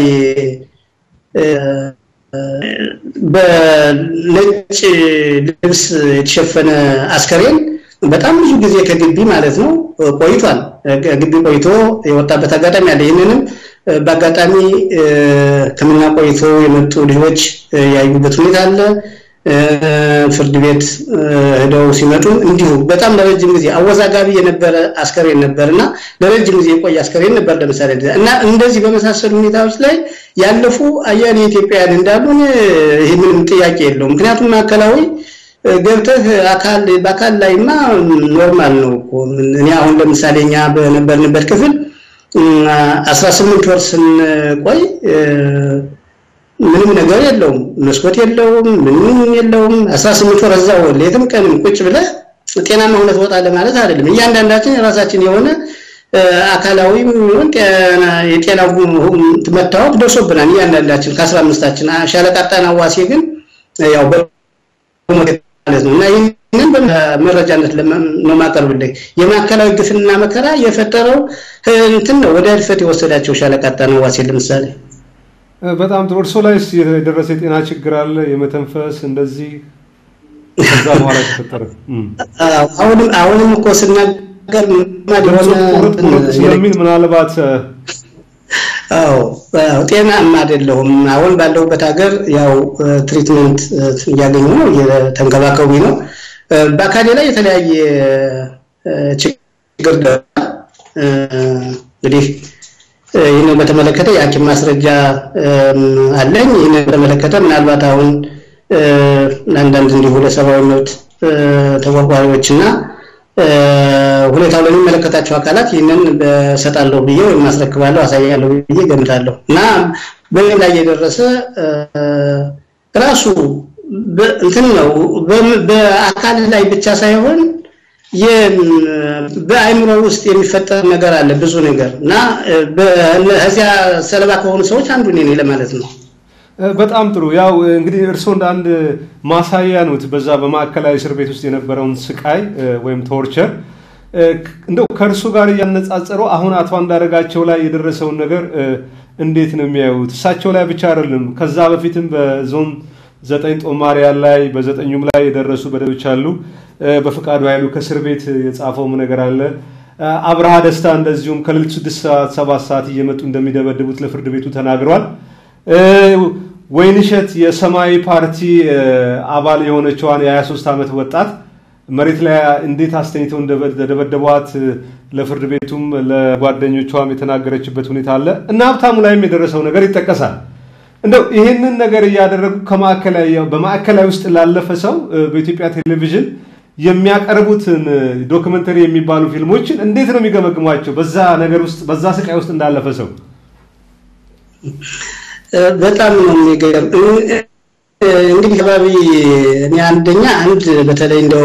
በነጭ ልብስ የተሸፈነ አስከሬን በጣም ብዙ ጊዜ ከግቢ ማለት ነው ቆይቷል። ግቢ ቆይቶ የወጣበት አጋጣሚ አለ። ይህንንም በአጋጣሚ ሕክምና ቆይቶ የመጡ ልጆች ያዩበት ሁኔታ አለ። ፍርድ ቤት ሄደው ሲመጡ እንዲሁ በጣም ለረጅም ጊዜ አወዛጋቢ የነበረ አስከሬን ነበር እና ለረጅም ጊዜ የቆየ አስከሬን ነበር ለምሳሌ እና እንደዚህ በመሳሰሉ ሁኔታዎች ላይ ያለፉ አያሌ ኢትዮጵያውያን እንዳሉ ይህ ምንም ጥያቄ የለውም። ምክንያቱም ማዕከላዊ ገብተህ አካል በአካል ላይማ ኖርማል ነው እኮ። እኔ አሁን ለምሳሌ እኛ በነበርንበት ክፍል 18 ወር ስንቆይ ምንም ነገር የለውም፣ መስኮት የለውም፣ ምንም የለውም። 18 ወር እዛው ሌትም ቀንም ቁጭ ብለህ ጤናማ ሆነህ ትወጣለህ ማለት አይደለም። እያንዳንዳችን የራሳችን የሆነ አካላዊም ይሁን የጤና መታወቅ ደርሶብናል እያንዳንዳችን ከአስራ አምስታችን ሻለቃ ጣናው ዋሴ ግን ያው ማለት ነው እና ይህንን በመረጃነት ነው ማቀርብልኝ። የማዕከላዊ ግፍና መከራ የፈጠረው እንትን ነው ወደ ህልፈት የወሰዳቸው ሻለቃ ጣናው ዋሴ ለምሳሌ። በጣም ጥሩ። እርሶ ላይ የደረሰ የጤና ችግር አለ? የመተንፈስ እንደዚህ ከዛ በኋላ ተፈጠረ? አሁንም አሁንም እኮ ስናገር ቁርጥ ስለሚል ምናልባት አዎ ጤናማ አይደለሁም። አሁን ባለሁበት ሀገር ያው ትሪትመንት እያገኙ ነው፣ እየተንከባከቡ ነው። በአካሌ ላይ የተለያየ ችግር እንግዲህ ይህንን በተመለከተ የሐኪም ማስረጃ አለኝ። ይህንን በተመለከተ ምናልባት አሁን አንዳንድ እንዲሁ ለሰብአዊ መብት ተቆርቋሪዎች እና ሁኔታው ለሚመለከታቸው አካላት ይህንን በሰጣለሁ ብዬ ወይም አስረክባለሁ አሳያለሁ ብዬ ገምታለሁ እና በምን ላይ የደረሰ ራሱ እንትን ነው በአካል ላይ ብቻ ሳይሆን በአይምሮ ውስጥ የሚፈጠር ነገር አለ ብዙ ነገር እና ከዚያ ሰለባ ከሆኑ ሰዎች አንዱ እኔ ነኝ ለማለት ነው። በጣም ጥሩ። ያው እንግዲህ እርስዎ እንደ አንድ ማሳያ ኖት በዛ በማዕከላዊ እስር ቤት ውስጥ የነበረውን ስቃይ ወይም ቶርቸር እንደው ከእርሱ ጋር እያነጻጸሩ አሁን አቶ አንዳርጋቸው ላይ የደረሰውን ነገር እንዴት ነው የሚያዩት? እሳቸው ላይ ብቻ አይደለም፣ ከዛ በፊትም በዞን ዘጠኝ ጦማሪያን ላይ በዘጠኙም ላይ የደረሱ በደሎች አሉ። በፈቃዱ ኃይሉ ከእስር ቤት የጻፈውም ነገር አለ። አብርሃ ደስታ እንደዚሁም ከሌሊቱ ስድስት ሰዓት ሰባት ሰዓት እየመጡ እንደሚደበድቡት ለፍርድ ቤቱ ተናግሯል። ወይንሸት የሰማያዊ ፓርቲ አባል የሆነችዋን የ23 ዓመት ወጣት መሬት ላይ እንዴት አስተኝተው እንደደበደቧት ለፍርድ ቤቱም ለጓደኞቿም የተናገረችበት ሁኔታ አለ እና ሀብታሙ ላይም የደረሰው ነገር ይጠቀሳል። እንደው ይህንን ነገር እያደረጉ በማዕከላዊ ውስጥ ላለፈ ሰው በኢትዮጵያ ቴሌቪዥን የሚያቀርቡትን ዶክመንተሪ የሚባሉ ፊልሞችን እንዴት ነው የሚገመግሟቸው? በዛ ነገር ውስጥ በዛ ስቃይ ውስጥ እንዳለፈ ሰው በጣም ነው የሚገርም። እንግዲህ ከባቢ እኔ አንደኛ አንድ በተለይ እንደው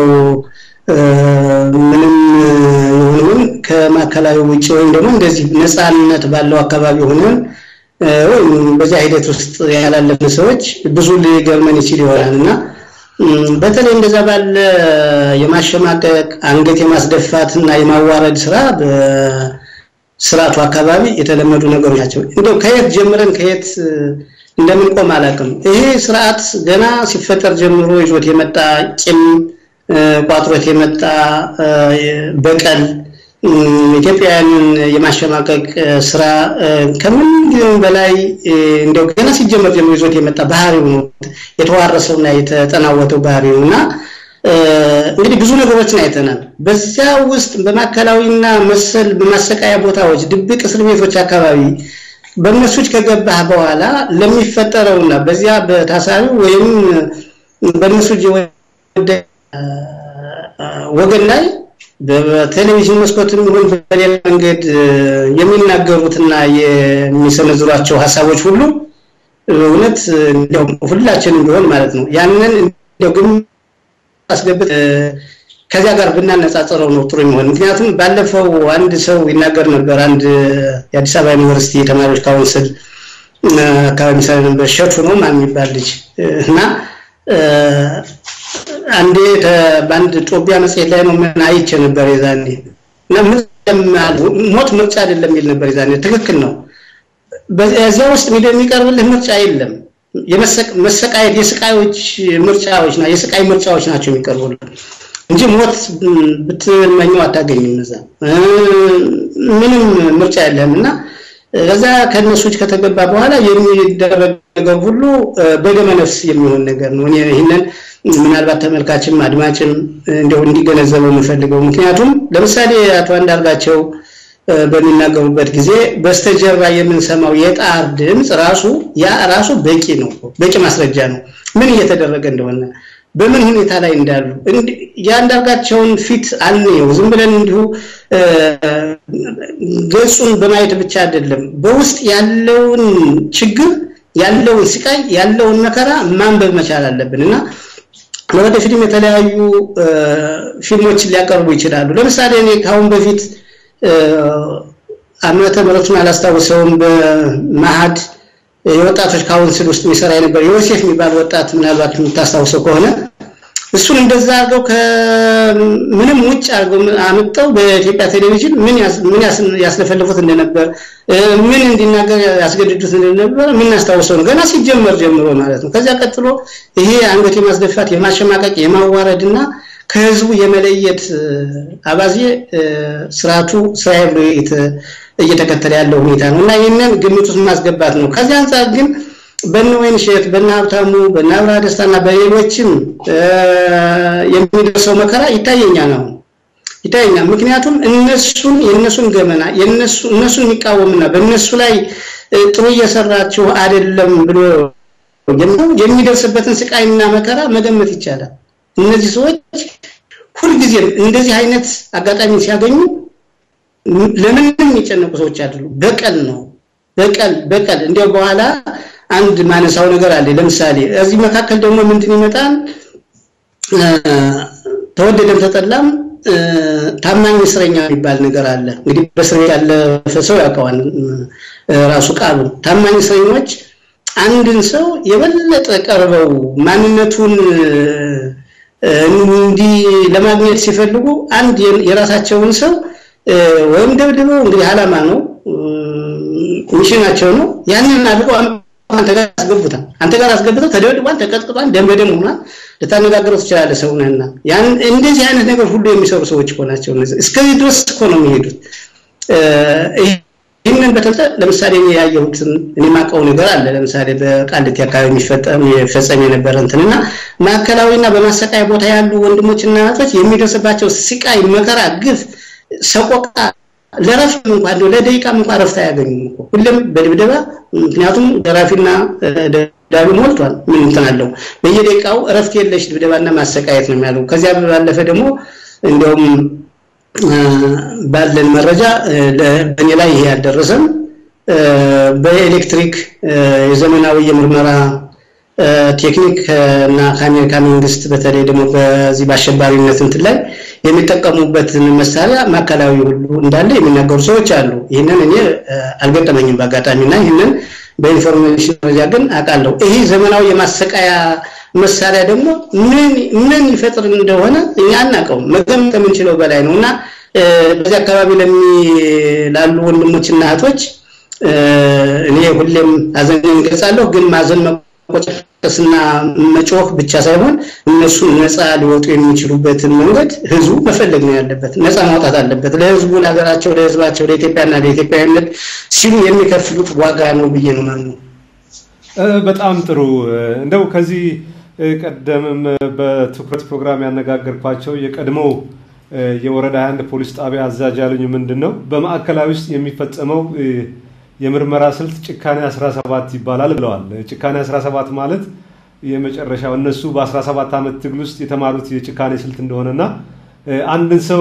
ምንም ይሁን ከማዕከላዊ ውጭ ወይም ደግሞ እንደዚህ ነፃነት ባለው አካባቢ ሆነን ወይም በዚያ ሂደት ውስጥ ያላለፍን ሰዎች ብዙ ሊገርመን ይችል ይሆናል እና በተለይ እንደዛ ባለ የማሸማቀቅ አንገት የማስደፋት እና የማዋረድ ስራ በስርዓቱ አካባቢ የተለመዱ ነገሮች ናቸው። እንደው ከየት ጀምረን ከየት እንደምንቆም አላውቅም። ይሄ ስርዓት ገና ሲፈጠር ጀምሮ ይዞት የመጣ ቂም ቋጥሮት የመጣ በቀል ኢትዮጵያውያንን የማሸማቀቅ ስራ ከምን ጊዜውም በላይ እንደው ገና ሲጀመር ጀምሮ ይዞት የመጣ ባህሪው ነው። የተዋረሰውና የተጠናወተው ባህሪው እና እንግዲህ ብዙ ነገሮችን አይተናል። በዚያ ውስጥ በማዕከላዊና መሰል በማሰቃያ ቦታዎች፣ ድብቅ እስር ቤቶች አካባቢ በእነሱች ከገባህ በኋላ ለሚፈጠረውና በዚያ በታሳሪው ወይም በእነሱ ወገን ላይ በቴሌቪዥን መስኮትም ይሁን በሌላ መንገድ የሚናገሩትና የሚሰነዝሯቸው ሀሳቦች ሁሉ እውነት ሁላችንም ቢሆን ማለት ነው ያንን እንደው ግን አስገብት ከዚያ ጋር ብናነጻጽረው ነው ጥሩ የሚሆን። ምክንያቱም ባለፈው አንድ ሰው ይናገር ነበር። አንድ የአዲስ አበባ ዩኒቨርሲቲ የተማሪዎች ካውንስል አካባቢ ሰ ነበር ሸቱ ነው ማን የሚባል ልጅ እና አንዴ በአንድ ጦቢያ መጽሔት ላይ ነው ምን አይቼ ነበር የዛኔ እና ሞት ምርጫ አይደለም የሚል ነበር የዛኔ። ትክክል ነው። በዚያ ውስጥ የሚቀርብልህ ምርጫ የለም። መሰቃየት የስቃዮች ምርጫዎች ና የስቃይ ምርጫዎች ናቸው የሚቀርቡልህ እንጂ ሞት ብትመኘው አታገኝም። እዛ ምንም ምርጫ የለህም እና ከዛ ከእነሱች ከተገባ በኋላ የሚደረግ ነገር ሁሉ በደመ ነፍስ የሚሆን ነገር ነው። እኔ ይህንን ምናልባት ተመልካችም አድማጭም እንደው እንዲገነዘበው የምፈልገው ምክንያቱም ለምሳሌ አቶ አንዳርጋቸው በሚናገሩበት ጊዜ በስተጀርባ የምንሰማው የጣር ድምፅ ራሱ ያ ራሱ በቂ ነው፣ በቂ ማስረጃ ነው ምን እየተደረገ እንደሆነ በምን ሁኔታ ላይ እንዳሉ የአንዳርጋቸውን ፊት አንየው። ዝም ብለን እንዲሁ ገጹን በማየት ብቻ አይደለም፣ በውስጥ ያለውን ችግር፣ ያለውን ስቃይ፣ ያለውን መከራ ማንበብ መቻል አለብን እና ለወደፊትም የተለያዩ ፊልሞችን ሊያቀርቡ ይችላሉ። ለምሳሌ እኔ ከአሁን በፊት ዓመተ ምሕረቱን አላስታውሰውም በመሀድ የወጣቶች ካውንስል ውስጥ የሚሰራ የነበር ዮሴፍ የሚባል ወጣት ምናልባት የምታስታውሰው ከሆነ እሱን እንደዛ አድርገው ከምንም ውጭ አድርገው አምጠው በኢትዮጵያ ቴሌቪዥን ምን ያስለፈልፉት እንደነበር ምን እንዲናገር ያስገድዱት እንደነበር የምናስታውሰው ነው። ገና ሲጀመር ጀምሮ ማለት ነው። ከዚያ ቀጥሎ ይሄ አንገት የማስደፋት የማሸማቀቅ፣ የማዋረድ እና ከህዝቡ የመለየት አባዜ ስርዓቱ ስራዬ ብሎ እየተከተለ ያለው ሁኔታ ነው እና ይህንን ግምት ውስጥ ማስገባት ነው። ከዚህ አንጻር ግን በነ ወይንሸት በነ ሀብታሙ በነ አብርሃ ደስታና በሌሎችም የሚደርሰው መከራ ይታየኛል ነው ይታየኛል። ምክንያቱም እነሱን የእነሱን ገመና የእነሱ እነሱን የሚቃወምና በእነሱ ላይ ጥሩ እየሰራችሁ አይደለም ብሎ የሚደርስበትን ስቃይና መከራ መገመት ይቻላል። እነዚህ ሰዎች ሁልጊዜም እንደዚህ አይነት አጋጣሚ ሲያገኙ ለምንም የሚጨነቁ ሰዎች አይደሉም። በቀል ነው በቀል በቀል እንዲያው በኋላ አንድ ማነሳው ነገር አለ። ለምሳሌ እዚህ መካከል ደግሞ ምንድን ይመጣል? ተወደደም ተጠላም ታማኝ እስረኛ የሚባል ነገር አለ። እንግዲህ በእስር ቤት ያለፈ ሰው ያውቀዋል ራሱ ቃሉ። ታማኝ እስረኞች አንድን ሰው የበለጠ ቀርበው ማንነቱን እንዲህ ለማግኘት ሲፈልጉ አንድ የራሳቸውን ሰው ወይም ደብድበው እንግዲህ ዓላማ ነው ሚሽናቸው ነው ያንን አድርገው አንተ ጋር አስገቡታል። አንተ ጋር አስገብተው ተደብድቧል፣ ተቀጥቅጧል፣ ደም በደም ሆኗል። ልታነጋግረው ትችላለህ ሰው ነህና ያን እንደዚህ አይነት ነገር ሁሉ የሚሰሩ ሰዎች እኮ ናቸው። እነዚህ እስከዚህ ድረስ እኮ ነው የሚሄዱት። ይህንን በተለጠ ለምሳሌ እኔ ያየሁትን እኔ የማውቀው ነገር አለ። ለምሳሌ በቃሊቲ አካባቢ የሚፈጠም የሚፈጸም የነበረ እንትንና ማዕከላዊና በማሰቃያ ቦታ ያሉ ወንድሞችና እናቶች የሚደርስባቸው ስቃይ፣ መከራ፣ ግፍ፣ ሰቆቃ ለረፍት እንኳን እንደው ለደቂቃም እንኳን ረፍት አያገኙም እኮ ሁሌም በድብደባ ምክንያቱም ገራፊና ዳቢ ሞልቷል። ምን እንትን አለው በየደቂቃው እረፍት የለሽ ድብደባና ማሰቃየት ነው የሚያለው። ከዚያ ባለፈ ደግሞ እንዲያውም ባለን መረጃ በእኔ ላይ ይሄ ያልደረሰም በኤሌክትሪክ የዘመናዊ የምርመራ ቴክኒክ እና ከአሜሪካ መንግስት በተለይ ደግሞ በዚህ በአሸባሪነት እንትን ላይ የሚጠቀሙበትን መሳሪያ ማዕከላዊ ሁሉ እንዳለ የሚናገሩ ሰዎች አሉ። ይህንን እኔ አልገጠመኝም በአጋጣሚ እና ይህንን በኢንፎርሜሽን ደረጃ ግን አውቃለሁ። ይህ ዘመናዊ የማሰቃያ መሳሪያ ደግሞ ምን ምን ይፈጥር እንደሆነ እኛ አናውቀውም። መገመት ከምንችለው በላይ ነው እና በዚህ አካባቢ ላሉ ወንድሞችና እህቶች እኔ ሁሌም ሀዘኔን እገልጻለሁ። ግን ማዘን መቆጨስና መጮህ ብቻ ሳይሆን እነሱ ነፃ ሊወጡ የሚችሉበትን መንገድ ህዝቡ መፈለግ ነው ያለበት። ነፃ ማውጣት አለበት። ለህዝቡ፣ ለሀገራቸው፣ ለህዝባቸው፣ ለኢትዮጵያና ለኢትዮጵያዊነት ሲሉ የሚከፍሉት ዋጋ ነው ብዬ ነው ማምነው። በጣም ጥሩ። እንደው ከዚህ ቀደምም በትኩረት ፕሮግራም ያነጋገርኳቸው የቀድሞው የወረዳ 21 ፖሊስ ጣቢያ አዛዥ ያሉኝ ምንድን ነው በማዕከላዊ ውስጥ የሚፈጸመው የምርመራ ስልት ጭካኔ 17 ይባላል ብለዋል። ጭካኔ 17 ማለት የመጨረሻው እነሱ በ17 ዓመት ትግል ውስጥ የተማሩት የጭካኔ ስልት እንደሆነና አንድን ሰው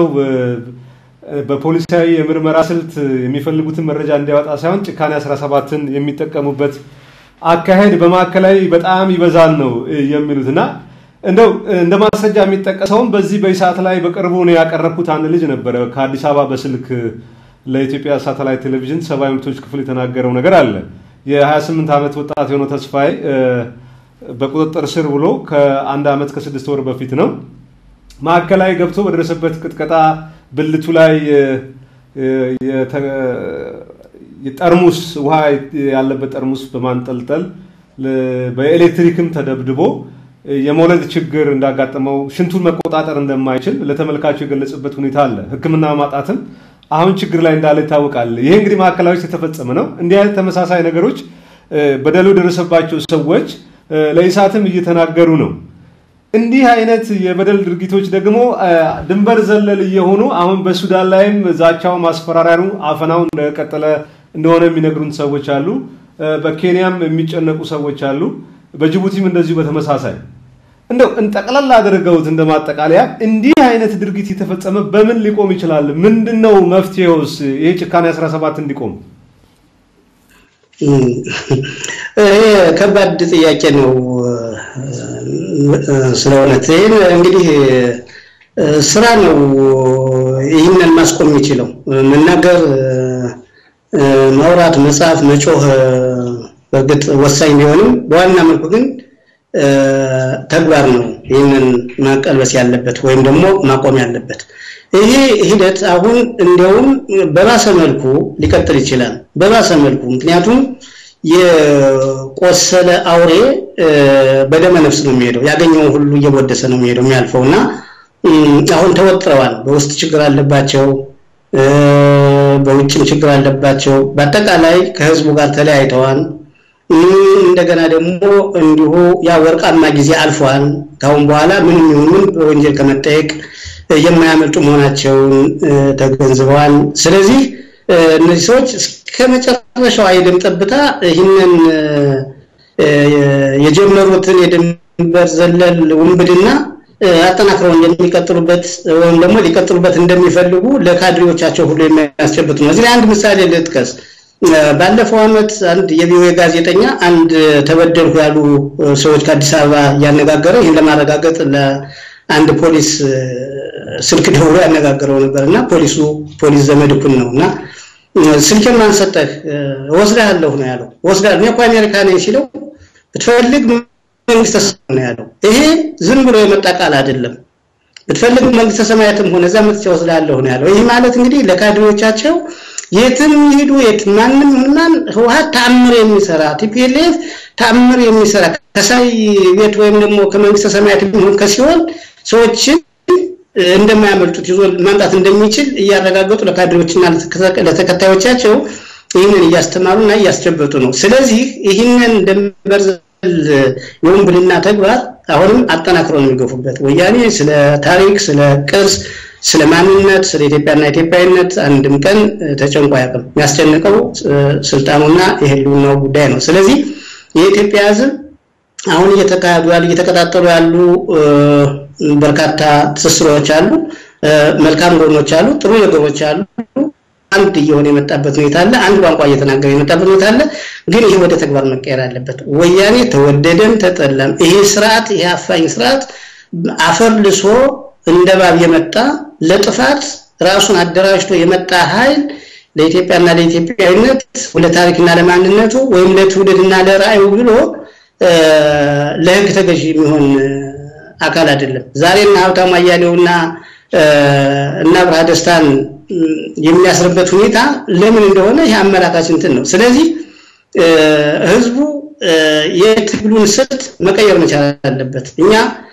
በፖሊሳዊ የምርመራ ስልት የሚፈልጉትን መረጃ እንዲያወጣ ሳይሆን ጭካኔ 17ን የሚጠቀሙበት አካሄድ በማዕከላዊ በጣም ይበዛል ነው የሚሉት እና እንደው እንደ ማስረጃ የሚጠቀሰውም በዚህ በኢሳት ላይ በቅርቡ ነው ያቀረብኩት አንድ ልጅ ነበረ ከአዲስ አበባ በስልክ ለኢትዮጵያ ሳተላይት ቴሌቪዥን ሰብአዊ መብቶች ክፍል የተናገረው ነገር አለ። የ28 ዓመት ወጣት የሆነው ተስፋዬ በቁጥጥር ስር ውሎ ከአንድ ዓመት ከስድስት ወር በፊት ነው ማዕከላዊ ገብቶ በደረሰበት ቅጥቀጣ ብልቱ ላይ ጠርሙስ ውሃ ያለበት ጠርሙስ በማንጠልጠል በኤሌክትሪክም ተደብድቦ የመውለድ ችግር እንዳጋጠመው ሽንቱን መቆጣጠር እንደማይችል ለተመልካቹ የገለጽበት ሁኔታ አለ። ሕክምና ማጣትም አሁን ችግር ላይ እንዳለ ይታወቃል። ይሄ እንግዲህ ማዕከላዊ ውስጥ የተፈጸመ ነው። እንዲህ አይነት ተመሳሳይ ነገሮች በደሉ የደረሰባቸው ሰዎች ለኢሳትም እየተናገሩ ነው። እንዲህ አይነት የበደል ድርጊቶች ደግሞ ድንበር ዘለል እየሆኑ አሁን በሱዳን ላይም ዛቻው፣ ማስፈራሪያኑ፣ አፈናው እንደቀጠለ እንደሆነ የሚነግሩን ሰዎች አሉ። በኬንያም የሚጨነቁ ሰዎች አሉ። በጅቡቲም እንደዚሁ በተመሳሳይ እንደው እንጠቅላላ አድርገውት እንደማጠቃለያ እንዲህ አይነት ድርጊት የተፈጸመ በምን ሊቆም ይችላል? ምንድን ነው መፍትሄውስ? ይሄ ጭካኔ 17 እንዲቆም ይሄ ከባድ ጥያቄ ነው። ስለ እውነት ይህን እንግዲህ ስራ ነው ይህንን ማስቆም የሚችለው መናገር፣ ማውራት፣ መጻፍ፣ መጮህ በእርግጥ ወሳኝ ቢሆንም በዋና መልኩ ግን ተግባር ነው ይህንን መቀልበስ ያለበት ወይም ደግሞ ማቆም ያለበት። ይሄ ሂደት አሁን እንዲያውም በባሰ መልኩ ሊቀጥል ይችላል። በባሰ መልኩ ምክንያቱም የቆሰለ አውሬ በደመ ነፍስ ነው የሚሄደው። ያገኘውን ሁሉ እየወደሰ ነው የሚሄደው የሚያልፈው እና አሁን ተወጥረዋል። በውስጥ ችግር አለባቸው። በውጭም ችግር አለባቸው። በአጠቃላይ ከህዝቡ ጋር ተለያይተዋል። እንደገና ደግሞ እንዲሁ ያ ወርቃማ ጊዜ አልፏል። ካሁን በኋላ ምንም ይሁን ምን በወንጀል ከመጠየቅ የማያመልጡ መሆናቸውን ተገንዝበዋል። ስለዚህ እነዚህ ሰዎች እስከ መጨረሻው አይደም ጠብታ ይህንን የጀመሩትን የድንበር ዘለል ውንብድና አጠናክረው እንደሚቀጥሉበት ወይም ደግሞ ሊቀጥሉበት እንደሚፈልጉ ለካድሬዎቻቸው ሁሉ የሚያስጨብጥ ነው። እዚህ ላይ አንድ ምሳሌ ልጥቀስ። ባለፈው ዓመት አንድ የቪኦኤ ጋዜጠኛ አንድ ተበደልኩ ያሉ ሰዎች ከአዲስ አበባ እያነጋገረ ይህን ለማረጋገጥ ለአንድ ፖሊስ ስልክ ደውሎ ያነጋገረው ነበር እና ፖሊሱ ፖሊስ ዘመድኩን ነው እና ስልኬን ማን ሰጠህ? እወስድሃለሁ ነው ያለው። እወስድሃለሁ እኔ እኮ አሜሪካ ነኝ ሲለው ብትፈልግ መንግስተ ሰማያት ነው ያለው። ይሄ ዝም ብሎ የመጣ ቃል አይደለም። ብትፈልግ መንግስተ ሰማያትም ሆነ እዛ መጥቼ እወስድሃለሁ ነው ያለው። ይህ ማለት እንግዲህ ለካድሬዎቻቸው የትም ይሄዱ የት ማንም ማን ህወሓት ተአምር የሚሰራ ቲፒኤልኤፍ ተአምር የሚሰራ ከሳይ ቤት ወይም ደግሞ ከመንግስተ ሰማያት የሚሆን ከሲሆን ሰዎችን እንደማያመልጡት ይዞ ማምጣት እንደሚችል እያረጋገጡ ለካድሬዎችና ለተከታዮቻቸው ይህንን እያስተማሩና እያስጨበጡ ነው። ስለዚህ ይህንን ድንበር ዘለል የውንብድና ተግባር አሁንም አጠናክረው ነው የሚገፉበት። ወያኔ ስለ ታሪክ፣ ስለ ቅርስ፣ ስለ ማንነት፣ ስለ ኢትዮጵያና ኢትዮጵያዊነት አንድም ቀን ተጨንቆ አያውቅም። የሚያስጨንቀው ስልጣኑና የህልውናው ጉዳይ ነው። ስለዚህ የኢትዮጵያ ህዝብ አሁን እየተካሄዱ ያሉ እየተቀጣጠሉ ያሉ በርካታ ትስስሮች አሉ፣ መልካም ጎኖች አሉ፣ ጥሩ ነገሮች አሉ። አንድ እየሆነ የመጣበት ሁኔታ አለ። አንድ ቋንቋ እየተናገረ የመጣበት ሁኔታ አለ። ግን ይሄ ወደ ተግባር መቀየር አለበት። ወያኔ ተወደደም ተጠላም ይሄ ስርዓት ይሄ አፋኝ ስርዓት አፈር ልሶ እንደ እባብ የመጣ ለጥፋት ራሱን አደራጅቶ የመጣ ኃይል ለኢትዮጵያና ለኢትዮጵያዊነት ለታሪክና ለማንነቱ ወይም ለትውልድና ለራዕዩ ብሎ ለህግ ተገዥ የሚሆን አካል አይደለም። ዛሬና ሀብታሙ አያሌውና እና ብርሃ ደስታን የሚያስርበት ሁኔታ ለምን እንደሆነ ይህ አመላካች እንትን ነው። ስለዚህ ህዝቡ የትግሉን ስልት መቀየር መቻል አለበት። እኛ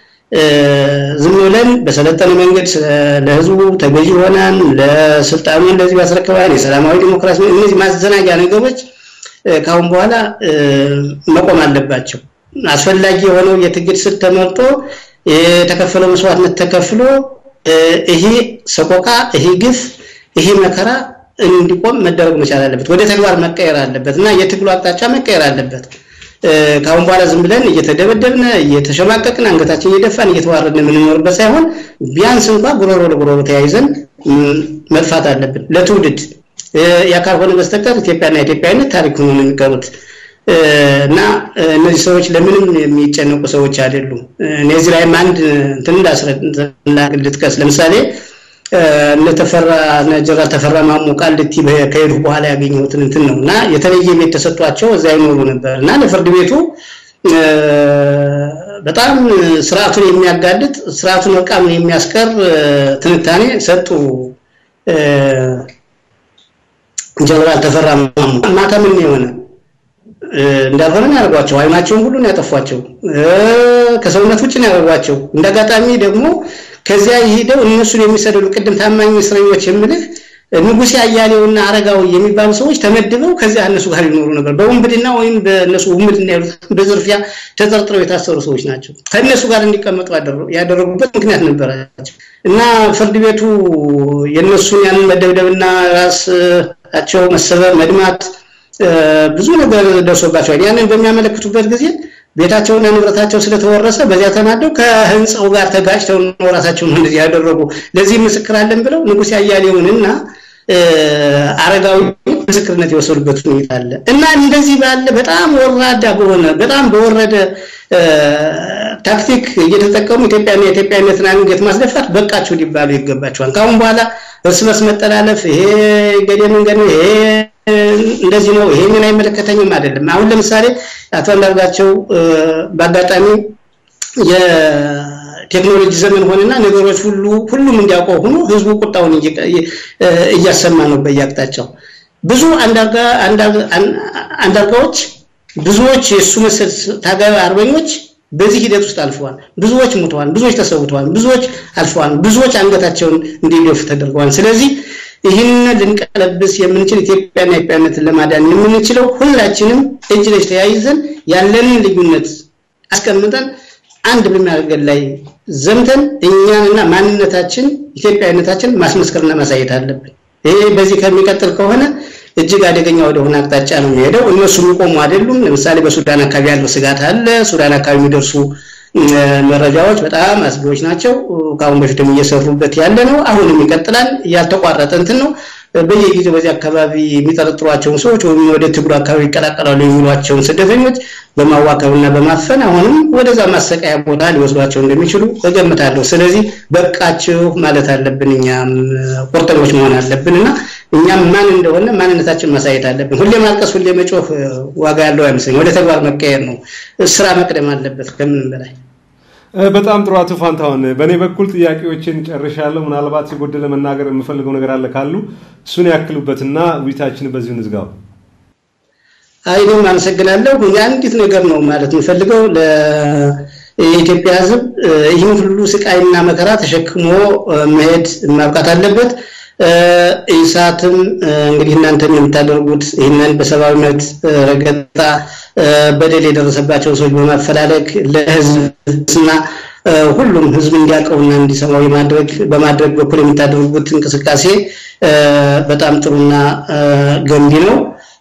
ዝም ብለን በሰለጠነ መንገድ ለህዝቡ ተገዥ ሆናን ለስልጣኑ እንደዚህ ያስረክባል የሰላማዊ ዲሞክራሲ እነዚህ ማዘናጊያ ነገሮች ካሁን በኋላ መቆም አለባቸው። አስፈላጊ የሆነው የትግል ስልት ተመርጦ የተከፈለው መስዋዕትነት ተከፍሎ ይሄ ሰቆቃ፣ ይሄ ግፍ፣ ይሄ መከራ እንዲቆም መደረግ መቻል አለበት። ወደ ተግባር መቀየር አለበት እና የትግሉ አቅጣጫ መቀየር አለበት። ከአሁን በኋላ ዝም ብለን እየተደበደብን እየተሸማቀቅን አንገታችን እየደፋን እየተዋረድን የምንኖርበት ሳይሆን ቢያንስ እንኳ ጉሮሮ ለጉሮሮ ተያይዘን መጥፋት አለብን ለትውልድ ያ ካልሆነ በስተቀር ኢትዮጵያና ኢትዮጵያዊነት ታሪክ ሆኖ ነው የሚቀሩት እና እነዚህ ሰዎች ለምንም የሚጨነቁ ሰዎች አይደሉም። እነዚህ ላይም አንድ እንትን ልጥቀስ። ለምሳሌ እነ ተፈራ እነ ጀነራል ተፈራ ማሞ ቃሊቲ ከሄዱ በኋላ ያገኘሁትን እንትን ነው እና የተለየ ቤት ተሰጥቷቸው እዛ ይኖሩ ነበር እና ለፍርድ ቤቱ በጣም ስርዓቱን የሚያጋልጥ ስርዓቱን እርቃኑን የሚያስቀር ትንታኔ ሰጡ። ጀነራል ተፈራ ማሞ ማታ ምን የሆነ እንዳልሆነ ነው ያደርጓቸው። አይናቸውን ሁሉ ነው ያጠፏቸው። ከሰውነት ውጭ ነው ያደርጓቸው። እንዳጋጣሚ ደግሞ ከዚያ ሄደው እነሱን የሚሰደዱ ቅድም ታማኝ እስረኞች የምልህ ንጉሴ አያሌውና አረጋዊ የሚባሉ ሰዎች ተመድበው ከዚያ እነሱ ጋር ይኖሩ ነበር። በውንብድና ወይም በእነሱ ውንብድና ያሉት በዝርፊያ ተጠርጥረው የታሰሩ ሰዎች ናቸው። ከእነሱ ጋር እንዲቀመጡ ያደረጉበት ምክንያት ነበራቸው እና ፍርድ ቤቱ የእነሱን ያንን መደብደብና ራሳቸው መሰበር፣ መድማት ብዙ ነገር ደርሶባቸዋል። ያንን በሚያመለክቱበት ጊዜ ቤታቸውና ንብረታቸው ስለተወረሰ በዚያ ተናደው ከህንፃው ጋር ተጋጭተው ነው ራሳቸውን እንደዚህ ያደረጉ። ለዚህ ምስክር አለን ብለው ንጉሴ አያሌውንና አረጋዊ ምስክርነት የወሰዱበት ሁኔታ አለ እና እንደዚህ ባለ በጣም ወራዳ በሆነ በጣም በወረደ ታክቲክ እየተጠቀሙ ኢትዮጵያና የኢትዮጵያዊነትን አንገት ማስደፋት በቃቸው ሊባሉ ይገባቸዋል። ከአሁን በኋላ እርስ በርስ መጠላለፍ ይሄ ገዴ መንገድ ነው ይሄ እንደዚህ ነው ይሄ ምን አይመለከተኝም አይደለም። አሁን ለምሳሌ አቶ አንዳርጋቸው በአጋጣሚ የቴክኖሎጂ ዘመን ሆነና ነገሮች ሁሉ ሁሉም እንዲያውቀው ሆኖ ህዝቡ ቁጣውን እያሰማ ነው በየአቅጣጫው። ብዙ አንዳርጋዎች ብዙዎች የእሱ መሰል ታጋይ አርበኞች በዚህ ሂደት ውስጥ አልፈዋል። ብዙዎች ሙተዋል፣ ብዙዎች ተሰውተዋል፣ ብዙዎች አልፈዋል፣ ብዙዎች አንገታቸውን እንዲደፉ ተደርገዋል። ስለዚህ ይህንን ልንቀለብስ የምንችል ኢትዮጵያና ኢትዮጵያነትን ለማዳን የምንችለው ሁላችንም እጅ ለእጅ ተያይዘን ያለንን ልዩነት አስቀምጠን አንድ በሚያደርገን ላይ ዘምተን እኛንና ማንነታችን ኢትዮጵያዊነታችን ማስመስከርና ማሳየት አለብን። ይሄ በዚህ ከሚቀጥል ከሆነ እጅግ አደገኛ ወደሆነ አቅጣጫ ነው የሚሄደው። እነሱ የሚቆሙ አይደሉም። ለምሳሌ በሱዳን አካባቢ ያለው ስጋት አለ። ሱዳን አካባቢ የሚደርሱ መረጃዎች በጣም አስጊዎች ናቸው። ከአሁን በፊትም እየሰሩበት ያለ ነው። አሁንም ይቀጥላል። ያልተቋረጠ እንትን ነው። በየጊዜው በዚህ አካባቢ የሚጠረጥሯቸውን ሰዎች ወይም ወደ ትግሩ አካባቢ ይቀላቀላሉ የሚሏቸውን ስደተኞች በማዋከብና በማፈን አሁንም ወደዛ ማሰቃያ ቦታ ሊወስዷቸው እንደሚችሉ እገምታለሁ። ስለዚህ በቃችሁ ማለት አለብን። እኛም ቁርጠኞች መሆን አለብን እና እኛም ማን እንደሆነ ማንነታችን ማሳየት አለብን። ሁሌ ማልቀስ፣ ሁሌ መጮህ ዋጋ ያለው አይመስለኝም። ወደ ተግባር መቀየር ነው። ስራ መቅደም አለበት ከምንም በላይ። በጣም ጥሩ አቶ ፋንታሁን፣ በእኔ በኩል ጥያቄዎችን ጨርሻለሁ። ምናልባት የጎደለ መናገር የምፈልገው ነገር አለ ካሉ እሱን ያክሉበትና ውይይታችን በዚሁ እንዝጋው። አይንም አመሰግናለሁ። አንዲት ነገር ነው ማለት የምፈልገው የኢትዮጵያ ሕዝብ ይህን ሁሉ ስቃይና መከራ ተሸክሞ መሄድ ማብቃት አለበት። ኢሳትም እንግዲህ እናንተም የምታደርጉት ይህንን በሰብአዊ መብት ረገጣ በደል የደረሰባቸው ሰዎች በማፈላለግ ለህዝብና ሁሉም ህዝብ እንዲያውቀውና እንዲሰማው የማድረግ በማድረግ በኩል የምታደርጉት እንቅስቃሴ በጣም ጥሩና ገንቢ ነው።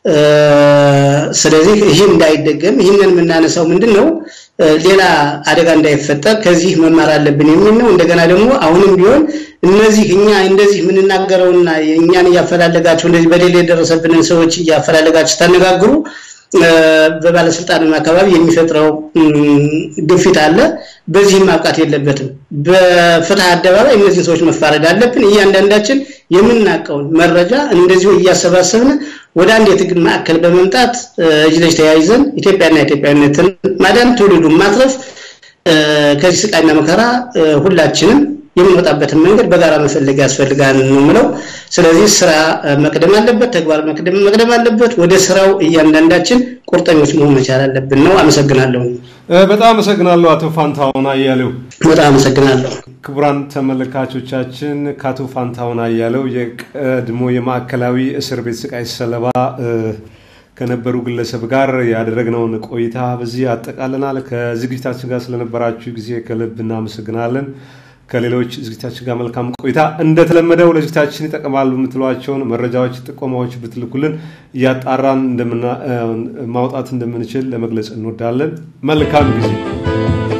ስለዚህ ይህ እንዳይደገም ይህንን የምናነሳው ምንድን ነው ሌላ አደጋ እንዳይፈጠር ከዚህ መማር አለብን የሚል ነው። እንደገና ደግሞ አሁንም ቢሆን እነዚህ እኛ እንደዚህ የምንናገረውና እኛን እያፈላለጋቸው እንደዚህ በደል የደረሰብንን ሰዎች እያፈላለጋቸው ስታነጋግሩ በባለስልጣንም አካባቢ የሚፈጥረው ግፊት አለ። በዚህም ማብቃት የለበትም። በፍትህ አደባባይ እነዚህን ሰዎች መፋረድ አለብን። እያንዳንዳችን የምናውቀውን መረጃ እንደዚሁ እያሰባሰብን ወደ አንድ የትግል ማዕከል በመምጣት እጅ ለእጅ ተያይዘን ኢትዮጵያና ኢትዮጵያዊነትን ማዳን ትውልዱን ማትረፍ ከዚህ ስቃይና መከራ ሁላችንም የምንወጣበትን መንገድ በጋራ መፈለግ ያስፈልጋል ነው የምለው። ስለዚህ ስራ መቅደም አለበት፣ ተግባር መቅደም አለበት። ወደ ስራው እያንዳንዳችን ቁርጠኞች መሆን መቻል አለብን ነው። አመሰግናለሁ። በጣም አመሰግናለሁ አቶ ፋንታሁን አያሌው። በጣም አመሰግናለሁ። ክቡራን ተመልካቾቻችን ከአቶ ፋንታሁን አያሌው የቀድሞ የማዕከላዊ እስር ቤት ስቃይ ሰለባ ከነበሩ ግለሰብ ጋር ያደረግነውን ቆይታ በዚህ ያጠቃልናል። ከዝግጅታችን ጋር ስለነበራችሁ ጊዜ ከልብ እናመሰግናለን። ከሌሎች ዝግጅታችን ጋር መልካም ቆይታ። እንደተለመደው ለዝግጅታችን ይጠቅማሉ የምትሏቸውን መረጃዎች፣ ጥቆማዎች ብትልኩልን እያጣራን ማውጣት እንደምንችል ለመግለጽ እንወዳለን። መልካም ጊዜ